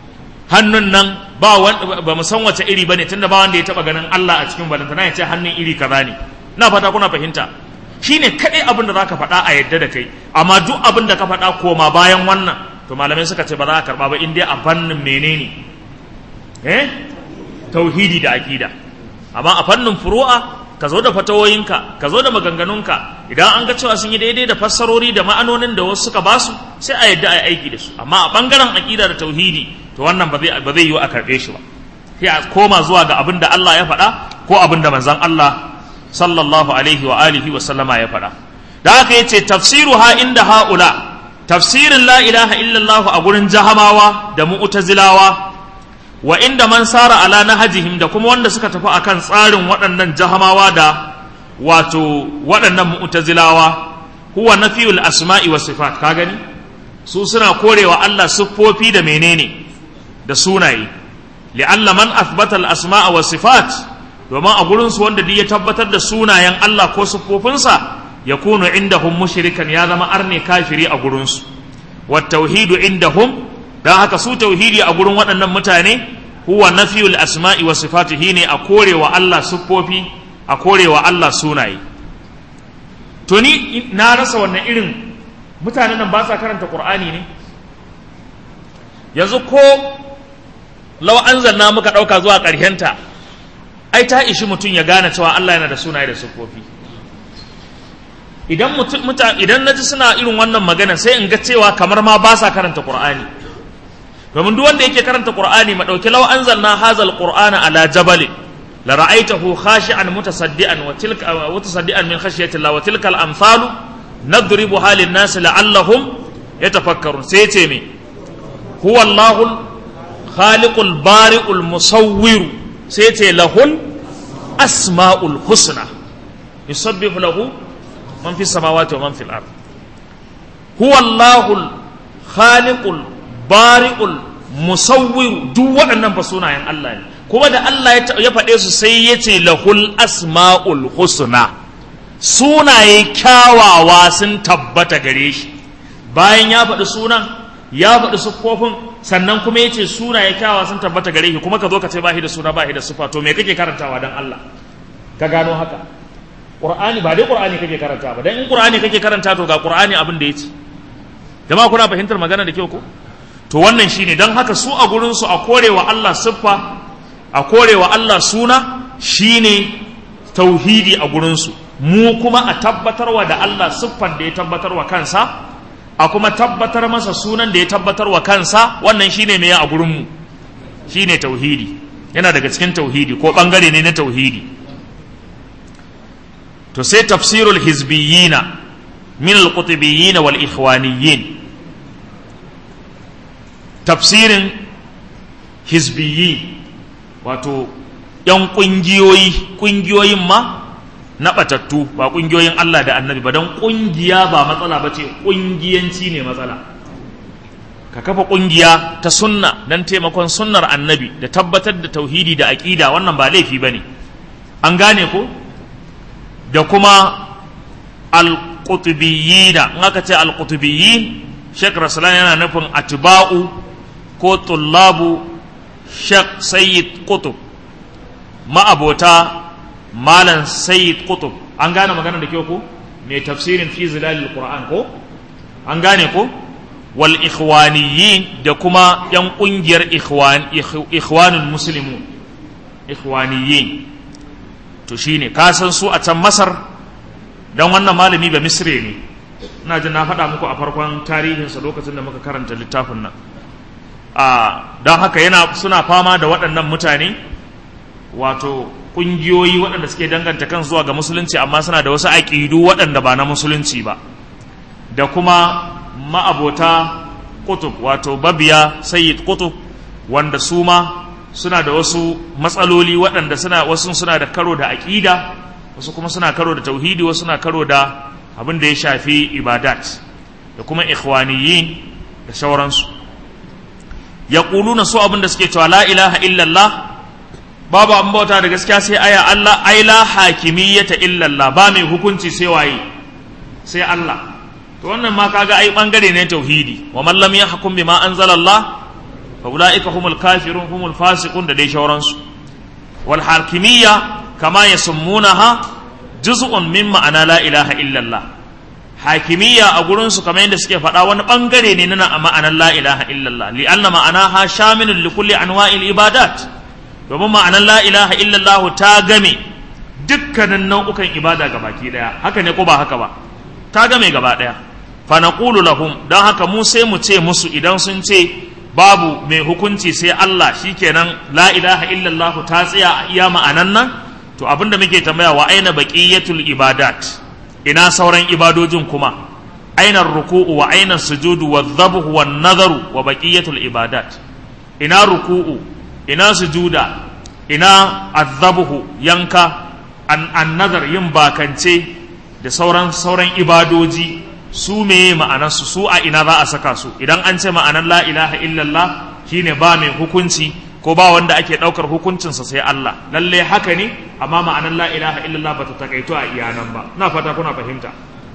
hannun nan ba ba mu san wace iri bane tunda ba wanda ya taba ganin Allah a cikin balantana ya ce hannun iri kaza ne ina fata kuna fahimta shine kadai abin da zaka faɗa a yadda da kai amma duk abin da ka faɗa koma bayan wannan to malamai suka ce ba za ka karba ba in dai a fannin menene eh tauhidi da aqida amma a fannin furu'a ka zo da fatawoyinka ka zo da maganganunka idan an ga cewa sun yi daidai da fassarori da ma'anonin da wasu suka basu sai a yadda a yi aiki da su amma a bangaren aqida da tauhidi to wannan ba zai ba zai yi a karbe shi ba sai a koma zuwa ga abin da Allah ya faɗa ko abin da manzon Allah sallallahu alaihi wa alihi wa sallama ya faɗa da haka yace tafsiruha inda haula tafsirin la ilaha illallah a gurin jahamawa da mu'tazilawa wa inda man sara ala nahajihim da kuma wanda suka tafi akan tsarin waɗannan jahamawa da wato waɗannan mu'tazilawa huwa nafiyul asma'i wa sifat ka gani su suna korewa Allah siffofi da menene da sunaye li'alla man athbata al asma'a wa sifat domin a gurin su wanda ya tabbatar da sunayen Allah ko siffofinsa yakunu indahum mushrikan ya zama arne kafiri a gurin su wa tauhidu indahum don haka su tauhidi a gurin waɗannan mutane huwa nafiyul asma'i wa sifatihi ne a korewa Allah siffofi a korewa Allah sunaye to ni na rasa wannan irin mutanen nan ba sa karanta qur'ani ne yanzu ko law anzalna muka ɗauka zuwa ƙarshenta ai ta ishi mutum ya gane cewa Allah yana da sunaye da siffofi idan mutum idan naji suna irin wannan magana sai in ga cewa kamar ma ba sa karanta qur'ani domin duk wanda yake karanta qur'ani ma dauki law anzalna hazal qur'ana ala jabal la ra'aytahu khashi'an mutasaddian wa tilka mutasaddian min khashyati Allah wa tilka al-amsalu nadribuha lin-nas la'allahum yatafakkarun sai ce me huwa Allahu khaliqul bari'ul musawwir sai ce lahul asma'ul husna yusabbihu lahu man fi samawati wa man fil ard huwa Allahu khaliqul bari'ul musawwir duk waɗannan fa sunayen Allah ne kuma da Allah ya faɗe su sai ya ce lahul asma'ul husna sunaye kyawawa sun tabbata gare shi bayan ya faɗi sunan ya faɗi siffofin sannan kuma ya ce sunaye kyawawa sun tabbata gare shi kuma ka zo ka ce ba shi da suna ba shi da siffa to me kake karantawa dan Allah ka gano haka Qur'ani ba dai Qur'ani kake karanta ba dan in Qur'ani kake karanta to ga Qur'ani abin da yace jama'a kuna fahimtar magana da kyau ko to wannan shine dan haka su a gurin su a korewa Allah siffa a korewa Allah suna shine tauhidi a gurin su mu kuma a tabbatarwa da Allah siffan da ya tabbatarwa kansa a kuma tabbatar masa sunan da ya tabbatarwa kansa wannan shine me a gurin mu shine tauhidi yana daga cikin tauhidi ko bangare ne na tauhidi to sai tafsirul hizbiyina min al-qutbiyyin wal ikhwaniyyin tafsirin hizbiyyi wato yan kungiyoyi kungiyoyin ma na batattu ba kungiyoyin Allah da Annabi ba dan kungiya ba matsala bace kungiyanci ne matsala ka kafa kungiya ta sunna dan taimakon sunnar Annabi da tabbatar da tauhidi da aqida wannan ba laifi bane an gane ko da kuma alƙutubiyina in aka ce alƙutubiyyin shek rasulan yana nufin atiba'u ko tullabu shek sayyid kutub ma'abota malan sayyid kutub an gane magana da kyau ko mai tafsirin fi zilalil qur'an ko an gane ko wal ikhwaniyyin da kuma yan kungiyar ikhwan ikhwanul muslimun ikhwaniyyin to shine ka san su a can masar dan wannan malami ba misre ne ina jin na faɗa muku a farkon tarihinsa lokacin da muka karanta littafin nan a don haka yana suna fama da waɗannan mutane wato ƙungiyoyi waɗanda suke danganta kan zuwa ga musulunci amma suna da wasu aƙidu waɗanda ba na musulunci ba da kuma ma'abota kutub wato babiya sayyid kutub wanda su ma suna da wasu matsaloli waɗanda suna wasu suna da karo da aƙida wasu kuma suna karo da tauhidi wasu suna karo da abin da ya shafi ibadat da kuma ikhwaniyin da sauransu ya na su abin da suke cewa la ilaha illallah babu an bauta da gaskiya sai aya Allah ai la hakimiyyata illallah ba mai hukunci sai waye sai Allah to wannan ma kaga ai bangare ne tauhidi wa man lam yahkum bima anzalallah fa ulaika humul kafirun humul fasiqun da dai shauransu wal hakimiyya kama yasmunaha juz'un min ma'ana la ilaha illallah hakimiyya a gurin su kamar yadda suke faɗa wani bangare ne na ma'anar la ilaha illallah li anna ma'anaha shamilun li kulli anwa'il ibadat domin ma'anar la ilaha illallah ta game dukkanin nau'ukan ibada gabaki daya haka ne ko ba haka ba ta game gaba daya fa naqulu lahum dan haka mu sai mu ce musu idan sun ce babu mai hukunci sai Allah shikenan la ilaha illallah ta tsaya a iya ma'anan nan to abinda muke tambaya wa aina baqiyatul ibadat ina sauran ibadojin kuma aina ruku'u wa aina sujudu wa dhabhu wa nazaru wa baqiyatul ibadat ina ruku'u ina sujuda ina azzabuhu yanka an, an nazar yin bakance da sauran sauran ibadoji su meye ma'anarsu su a ina za a saka su idan an ce ma'anar la ilaha illallah shine ba mai hukunci ko ba wanda ake ɗaukar hukuncinsa sai Allah lalle haka ne amma ma'anar la ilaha illallah ba ta takaito a iyanan ba na fata kuna fahimta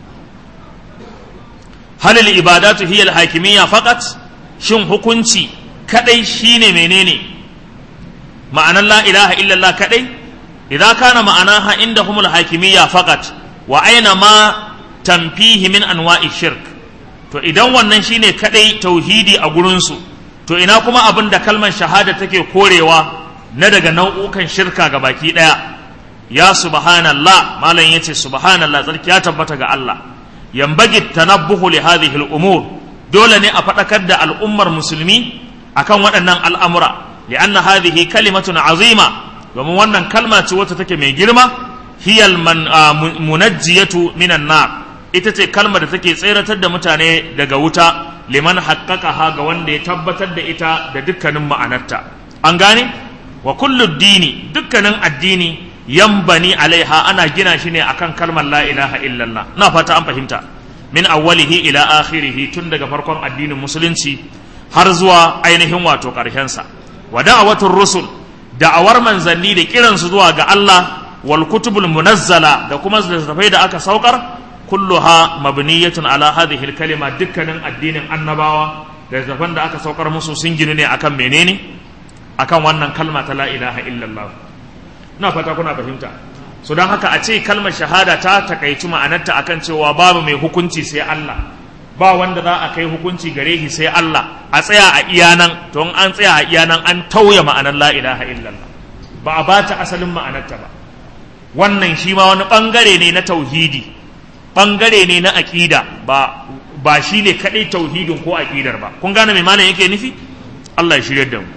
halil ibadatu hiya al-hakimiyya faqat shin hukunci kadai shine menene ma'anar la ilaha illallah kadai idan kana ma'anaha indahum al-hakimiyya faqat wa aina ma tamfihi min anwa'i shirk to idan wannan shine kadai tauhidi a gurinsu to ina kuma abin da kalmar shahada take korewa na daga nau'ukan shirka ga baki daya ya subhanallah malam yace subhanallah tsarki ya tabbata ga Allah yambagi tanabbuhu li hadhihi al-umur dole ne a fadakar da al'ummar musulmi akan waɗannan al'amura li'anna hadhihi kalimatun azima domin wannan kalma ce wacce take mai girma hiyal man munajjiyatu minan nar ita ce kalmar da take tseratar da mutane daga wuta liman haqqaqaha ga wanda ya tabbatar da ita da dukkanin ma'anarta an gane wa kullu dini dukkanin addini yambani alaiha ana gina shi ne akan kalmar la ilaha illallah na fata an fahimta min awwalihi ila akhirihi tun daga farkon addinin musulunci har zuwa ainihin wato ƙarshen sa wa da'awatur rusul da'awar manzanni da kiransu zuwa ga Allah wal kutubul munazzala da kuma littattafai da aka saukar kulluha mabniyatun ala hadhihi kalima dukkanin addinin annabawa da littattafan da aka saukar musu sun ginu ne akan menene akan wannan kalma ta la ilaha illallah ina fata kuna fahimta so don haka a ce kalmar shahada ta takaici ma'anarta akan cewa babu mai hukunci sai Allah ba wanda za a kai hukunci gare shi sai Allah a tsaya a iyanan to in an tsaya a iyanan an tauye ma'anar la ilaha illallah ba a bata asalin ma'anarta ba wannan shi ma wani bangare ne na tauhidi bangare ne na aqida ba ba shi ne kadai tauhidin ko aqidar ba kun gane me malam yake nufi Allah ya shirye da mu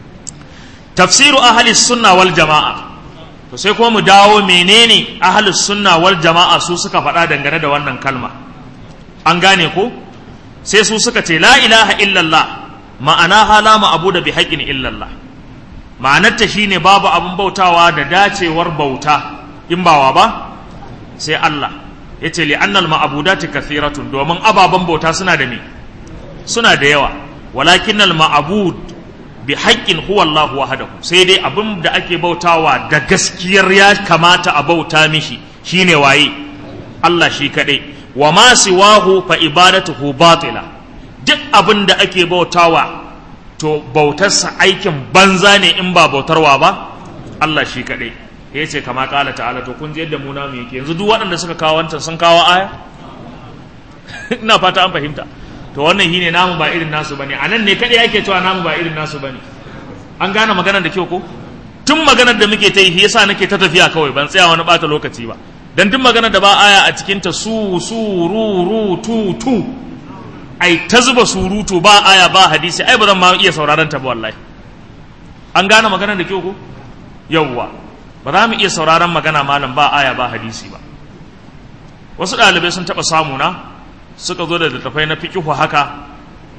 tafsiru ahli sunna wal jama'a to sai kuma mu dawo menene ahli sunna wal jama'a su suka faɗa dangane da wannan kalma an gane ko sai su suka ce la ilaha illallah ma'ana halama abu da bi haƙin illallah ma'anarta shine babu abin bautawa da dacewar bauta in bawa ba sai Allah ya ce li'annal ma'abudati kathiratun domin ababen bauta suna da me suna da yawa walakinnal ma'abud bi haƙƙin huwa Allah wahdahu sai dai abin da ake bautawa da gaskiyar ya kamata a bauta mishi shine waye Allah shi kadai wa ma siwahu fa ibadatuhu batila duk abin da ake bautawa to bautarsa aikin banza ne in ba bautarwa ba Allah shi kadai ya ce kama kala ta'ala to kun ji yadda mu namu yake yanzu duk waɗanda suka kawo wancan sun kawo aya ina fata an fahimta to wannan shine namu ba irin nasu bane anan ne kadai yake cewa namu ba irin nasu bane an gane maganar da kyau ko tun maganar da muke ta yi yasa nake ta tafiya kawai ban tsaya wani bata lokaci ba dan duk maganar da ba aya a cikin ta su su ru ru tu tu ai ta zuba surutu ba aya ba hadisi ai ba zan ma iya sauraron ta ba wallahi an gane maganar da kyau ko yawwa ba za mu iya sauraron magana malam ba aya ba hadisi ba wasu ɗalibai sun taɓa samu na suka zo da littattafai na fikihu haka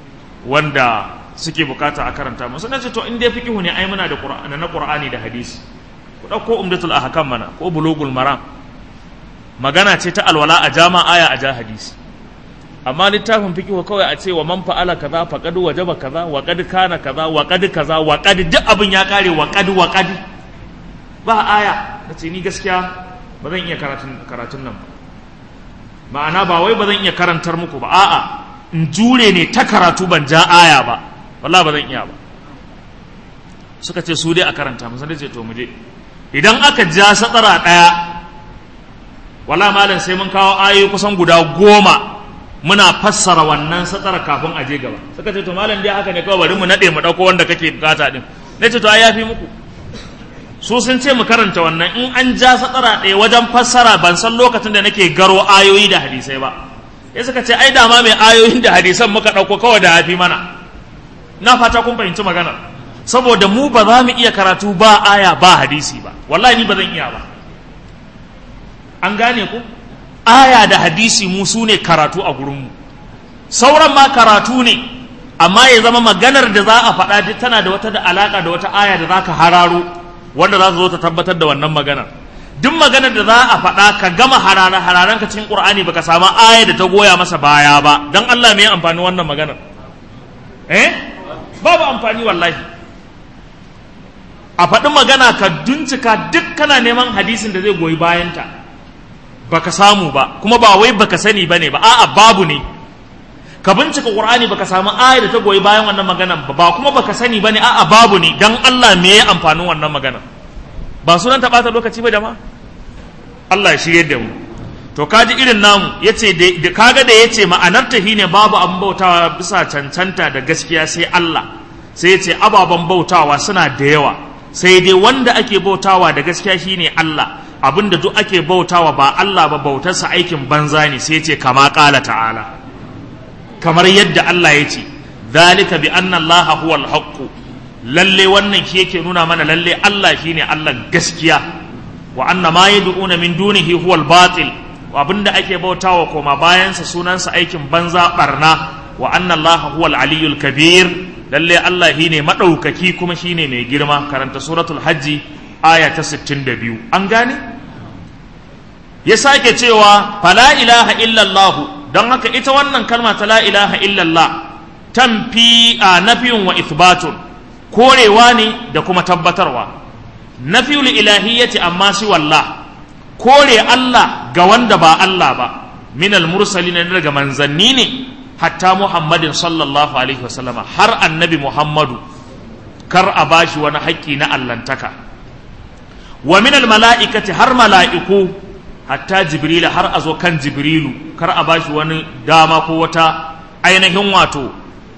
wanda suke bukata a karanta musu na ce to in dai fikihu ne ai muna da qur'ani na qur'ani da hadisi ku dauko umdatul ahkam mana ko bulugul maram magana ce ta alwala a jama aya a ja hadisi amma littafin fikihu kawai a ce wa man fa'ala kaza faqad wajaba kaza wa qad kana kaza wa qad kaza wa qad duk abin ya kare wa qad wa qad ba aya nace ni gaskiya ba zan iya karatun karatun nan ba ma'ana ba wai ba zan iya karantar muku ba a'a in jure ne ta karatu ban ja aya ba wallahi ba zan iya ba suka ce su dai a karanta musa da ce to mu je idan aka ja satsara ɗaya wala malam sai mun kawo ayoyi kusan guda goma muna fassara wannan satsara kafin a je gaba suka ce to malam dai haka ne kawai bari mu naɗe mu ɗauko wanda kake bukata din na ce to ai yafi muku su sun ce mu karanta wannan in an ja satsara ɗaya wajen fassara ban san lokacin da nake garo ayoyi da hadisai ba ya suka ce ai dama mai ayoyin da hadisan muka ɗauko kawai da hafi mana na fata kun fahimci magana saboda mu ba za mu iya karatu ba aya ba hadisi ba wallahi ni ba zan iya ba an gane ku aya da hadisi mu su ne karatu a gurinmu sauran ma karatu ne amma ya zama maganar da za a faɗa tana da wata da alaƙa da wata aya da za ka hararo wanda za ta zo ta tabbatar da wannan maganar duk maganar da za a faɗa ka gama hararen hararen ka cikin ƙur'ani baka samu aya da ta goya masa baya ba dan Allah me ya amfani wannan maganar eh babu amfani wallahi a faɗi magana ka bincika duk kana neman hadisin da zai goyi bayanta baka samu ba kuma ba wai baka sani bane ba a'a babu ne ka bincika qur'ani baka samu aya da ta goyi bayan wannan maganan ba ba kuma baka sani bane a'a babu ne dan Allah me ya amfanin wannan maganan ba sunan ta bata lokaci ba jama'a Allah ya shirye da mu to kaji irin namu yace da kaga da yace ma'anar ta shine babu an bautawa bisa cancanta da gaskiya sai Allah sai yace ababen bautawa suna da yawa sai dai wanda ake bautawa da gaskiya shine Allah abinda duk ake bautawa ba Allah ba bautarsa aikin banza ne sai yace kama qala ta'ala kamar yadda Allah ya ce zalika bi anna Allah huwal haqq lalle wannan shi yake nuna mana lalle Allah shine Allah gaskiya wa anna ma yad'una min dunihi huwal batil wa abinda ake bautawa koma bayansa sunansa aikin banza barna wa anna Allah huwal aliyyul kabir lalle Allah shine madaukaki kuma shine mai girma karanta suratul hajji aya ta 62 an gane ya sake cewa fala ilaha illallah don haka ita wannan kalma ta la ilaha illallah tamfi a nafiyun wa ithbatun korewa ne da kuma tabbatarwa nafiyul ilahiyyati amma si wallah kore Allah ga wanda ba Allah ba minal mursalin daga manzanni ne hatta Muhammadin sallallahu alaihi wasallama har annabi Muhammadu kar a bashi wani haƙƙi na allantaka wa minal mala'ikati har mala'iku hatta jibrila har a zo kan jibrilu kar a bashi wani dama ko wata ainihin wato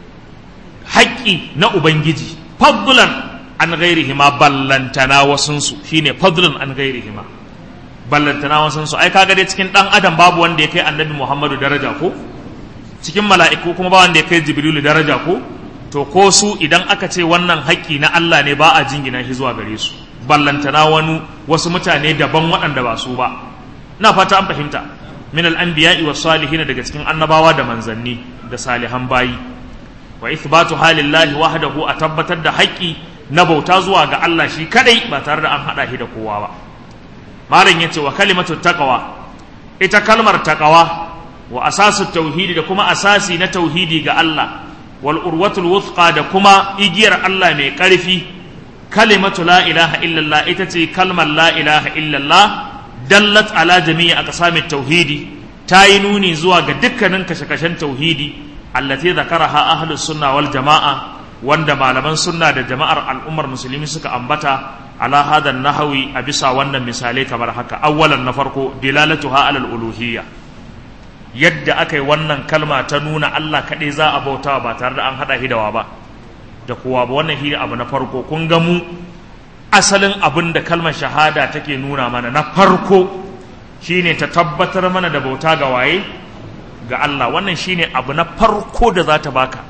haƙƙi na ubangiji fadlan an gairihi ma ballantana wasunsu shine fadlan an gairihi ma ballantana wasunsu ai kaga dai cikin dan adam babu wanda ya kai annabi muhammadu daraja ko cikin mala'iku kuma ba wanda ya kai jibrilu daraja ko to ko su idan aka ce wannan haƙƙi na Allah ne ba a jingina shi zuwa gare su ballantana wani wasu mutane daban waɗanda ba su ba na fata an fahimta min al-anbiya'i was salihin daga cikin annabawa da manzanni da salihan bayi wa ithbatu halillahi wahdahu a tabbatar da haƙƙi na bauta zuwa ga Allah shi kadai ba tare da an hada shi da kowa ba malam yace wa kalimatu taqwa ita kalmar taqwa wa asasu tauhidi da kuma asasi na tauhidi ga Allah wal urwatul wuthqa da kuma igiyar Allah mai ƙarfi kalimatu la ilaha illallah ita ce kalmar la ilaha illallah dallat ala jami'i aqsamit tauhidi ta yi nuni zuwa ga dukkanin kashe-kashen tauhidi allati zakaraha ahlus sunna wal jama'a wanda malaman sunna da jama'ar al'ummar musulmi suka ambata ala hadan nahawi a bisa wannan misalai kamar haka awwalan na farko dilalatuha alal uluhiyya yadda aka yi wannan kalma ta nuna Allah kaɗai za a bautawa ba tare da an haɗa hidawa ba da kowa ba wannan shi abu na farko kun ga mu asalin abin da kalmar shahada take nuna mana na farko shine ta tabbatar mana da bauta ga waye ga Allah wannan shine abu na farko da za ta baka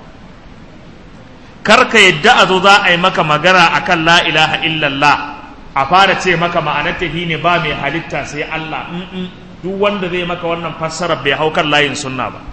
karka yadda a zo za a yi maka magana akan la ilaha illallah a fara ce maka ma'anar ta ne ba mai halitta sai Allah duk wanda zai maka wannan fassarar bai hau kan layin sunna ba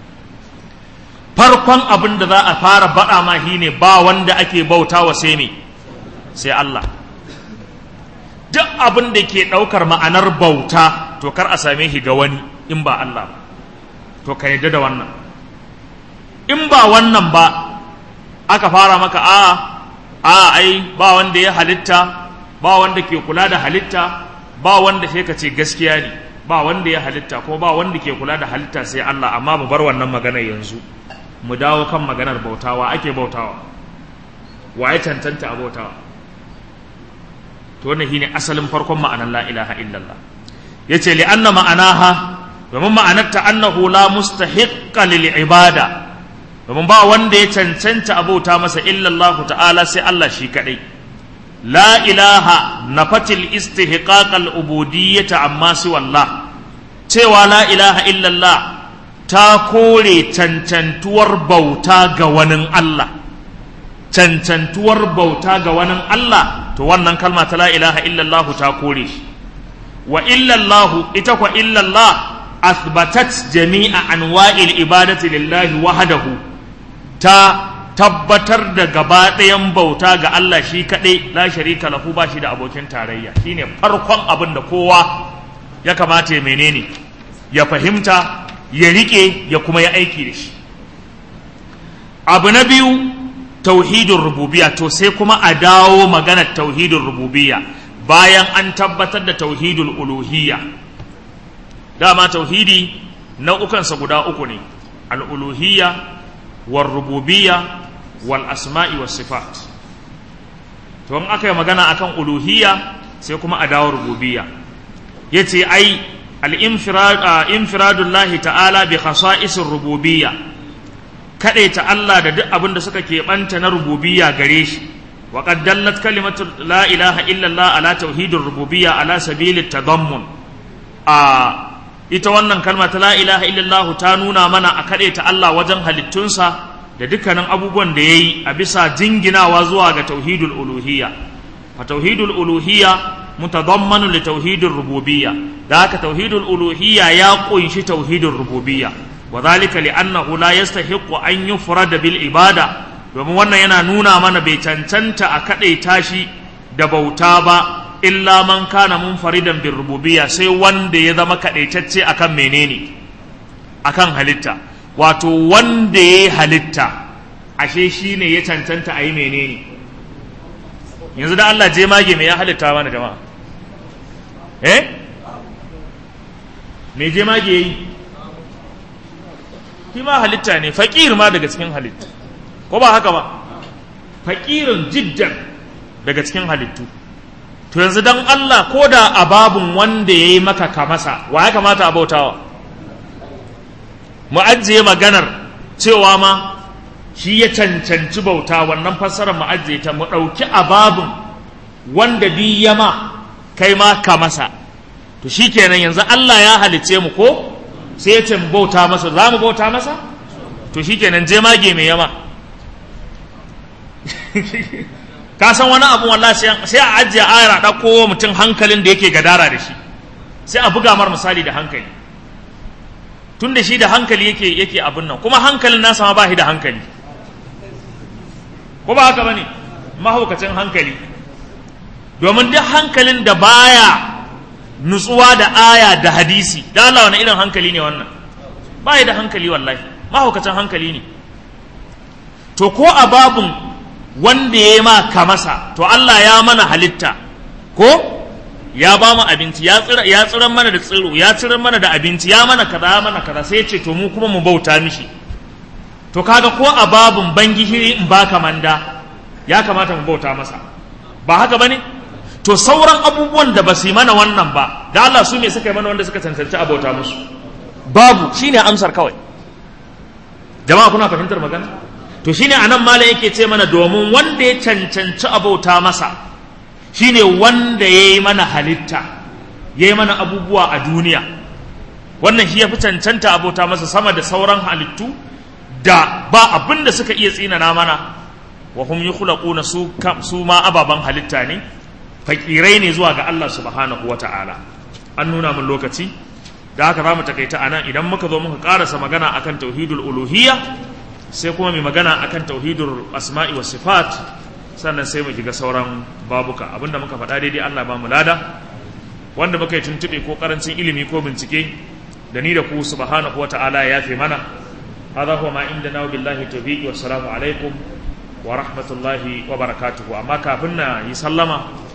farkon abin da za a fara baɗa ma shine ba wanda ake bautawa sai ne sai Allah duk abin da ke ɗaukar ma'anar bauta to kar a same shi ga wani in ba Allah ba to ka yadda da wannan in ba wannan ba aka fara maka a a ai ba wanda ya halitta ba wanda ke kula da halitta ba wanda sai ka ce gaskiya ne ba wanda ya halitta ko ba wanda ke kula da halitta sai Allah amma mu bar wannan magana yanzu mu dawo kan maganar bautawa ake bautawa wa ya cancanta abotawa to wannan shine asalin farkon ma'anar la ilaha illallah yace li anna ma'anaha domin ma'anarta annahu la mustahiqqa lil ibada domin ba wanda ya cancanta abota masa illallahu ta'ala sai Allah shi kadai la ilaha nafatil istihqaq al ubudiyyata amma si wallah cewa la ilaha illallah ta kore cancantuwar bauta ga wani Allah cancantuwar bauta ga wani Allah to wannan kalma ta la ilaha illallah ta kore shi wa illallah ita kwa illallah athbatat jami'a anwa'il ibadati lillahi wahdahu ta tabbatar da gaba ɗayan bauta ga Allah shi kaɗai la sharika lahu ba shi da abokin tarayya shine farkon abin da kowa ya kamata ya menene ya fahimta ya rike ya kuma ya aiki da shi abu na biyu tauhidin rububiya to sai kuma a dawo maganar tauhidin rububiya bayan an tabbatar da tauhidul uluhiyya dama tauhidi nau'ukansa guda uku ne al'uluhiyya wal rububiyya wal asma'i was sifat to in aka yi magana akan uluhiyya sai kuma a dawo rububiyya yace ai al-infiradullahi ta'ala bi khasa'isir rububiyya ta Allah da duk abin da suka keɓanta na rububiyya gare shi wa qad dallat kalimatu la ilaha illa Allah ala tauhidir rububiyya ala sabili tadammun a ita wannan kalma ta la ilaha illa Allah ta nuna mana a ta Allah wajen halittunsa da dukkanin abubuwan da yayi a bisa jinginawa zuwa ga tauhidul uluhiyya fa tauhidul uluhiyya mutadammanu li tauhidir rububiyya da haka tauhidul uluhiyya ya kunshi tauhidir rububiyya wa zalika li annahu la yastahiqqu an yufrada bil ibada domin wannan yana nuna mana bai cancanta a kadaita shi da bauta ba illa man kana munfaridan bir rububiyya sai wanda ya zama kadaitacce akan menene akan halitta wato wanda ya halitta ashe shine ya cancanta a yi menene yanzu da Allah je mage me ya halitta mana jama'a eh me je mage yi shi ma halitta ne faƙir ma daga cikin halittu ko ba haka ba faƙirin jiddan daga cikin halittu to yanzu don Allah ko da ababun wanda ya yi maka kamasa wa ya kamata a bautawa mu ajiye maganar cewa ma shi ya cancanci bauta wannan fassarar mu ajiye ta mu ɗauki ababun wanda bi yama kai ma kamasa to shikenan yanzu Allah ya halice mu ko sai ya ce mu bauta masa za mu bauta masa to shikenan je mage mai yama ka san wani abu wallahi sai a ajiye ayar a ɗauko mutum hankalin da yake gadara da shi sai a buga mar misali da hankali tun da shi da hankali yake yake abin nan kuma hankalin nasa ma ba shi da hankali ko ba haka bane mahaukacin hankali domin duk hankalin da baya nutsuwa da aya da hadisi da Allah wani irin hankali ne wannan ba da hankali wallahi mahaukacin hankali ne to ko a babun wanda ya ma ka masa to Allah ya mana halitta ko ya ba mu abinci ya tsira ya tsiran mana da tsiro ya tsiran mana da abinci ya mana kaza ya mana kaza sai ya ce to mu kuma mu bauta mishi to kaga ko a babun bangihiri in baka manda ya kamata mu bauta masa ba haka bane to sauran abubuwan da ba su yi mana wannan ba da Allah su me suka yi mana wanda suka cancanci abota musu babu shine amsar kawai jama'a kuna fahimtar magana to shine anan malam yake ce mana domin wanda ya cancanci abota masa shine wanda ya yi mana halitta ya yi mana abubuwa a duniya wannan shi ya fi cancanta abota masa sama da sauran halittu da ba abin da suka iya tsinana mana wa hum yukhlaquna su su ma ababan halitta ne fakirai ne zuwa ga Allah subhanahu wata'ala an nuna min lokaci da haka za mu takaita anan idan muka zo muka karasa magana akan tauhidul uluhiyya sai kuma mai magana akan tauhidul asma'i was sifat sannan sai mu shiga sauran babuka abinda muka faɗa daidai Allah ba mu lada wanda muka yi tuntuɓe ko karancin ilimi ko bincike da ni da ku subhanahu wata'ala ya yafe mana hadha huwa ma indana billahi tawfiq wassalamu alaikum wa rahmatullahi wa barakatuhu amma kafin na yi sallama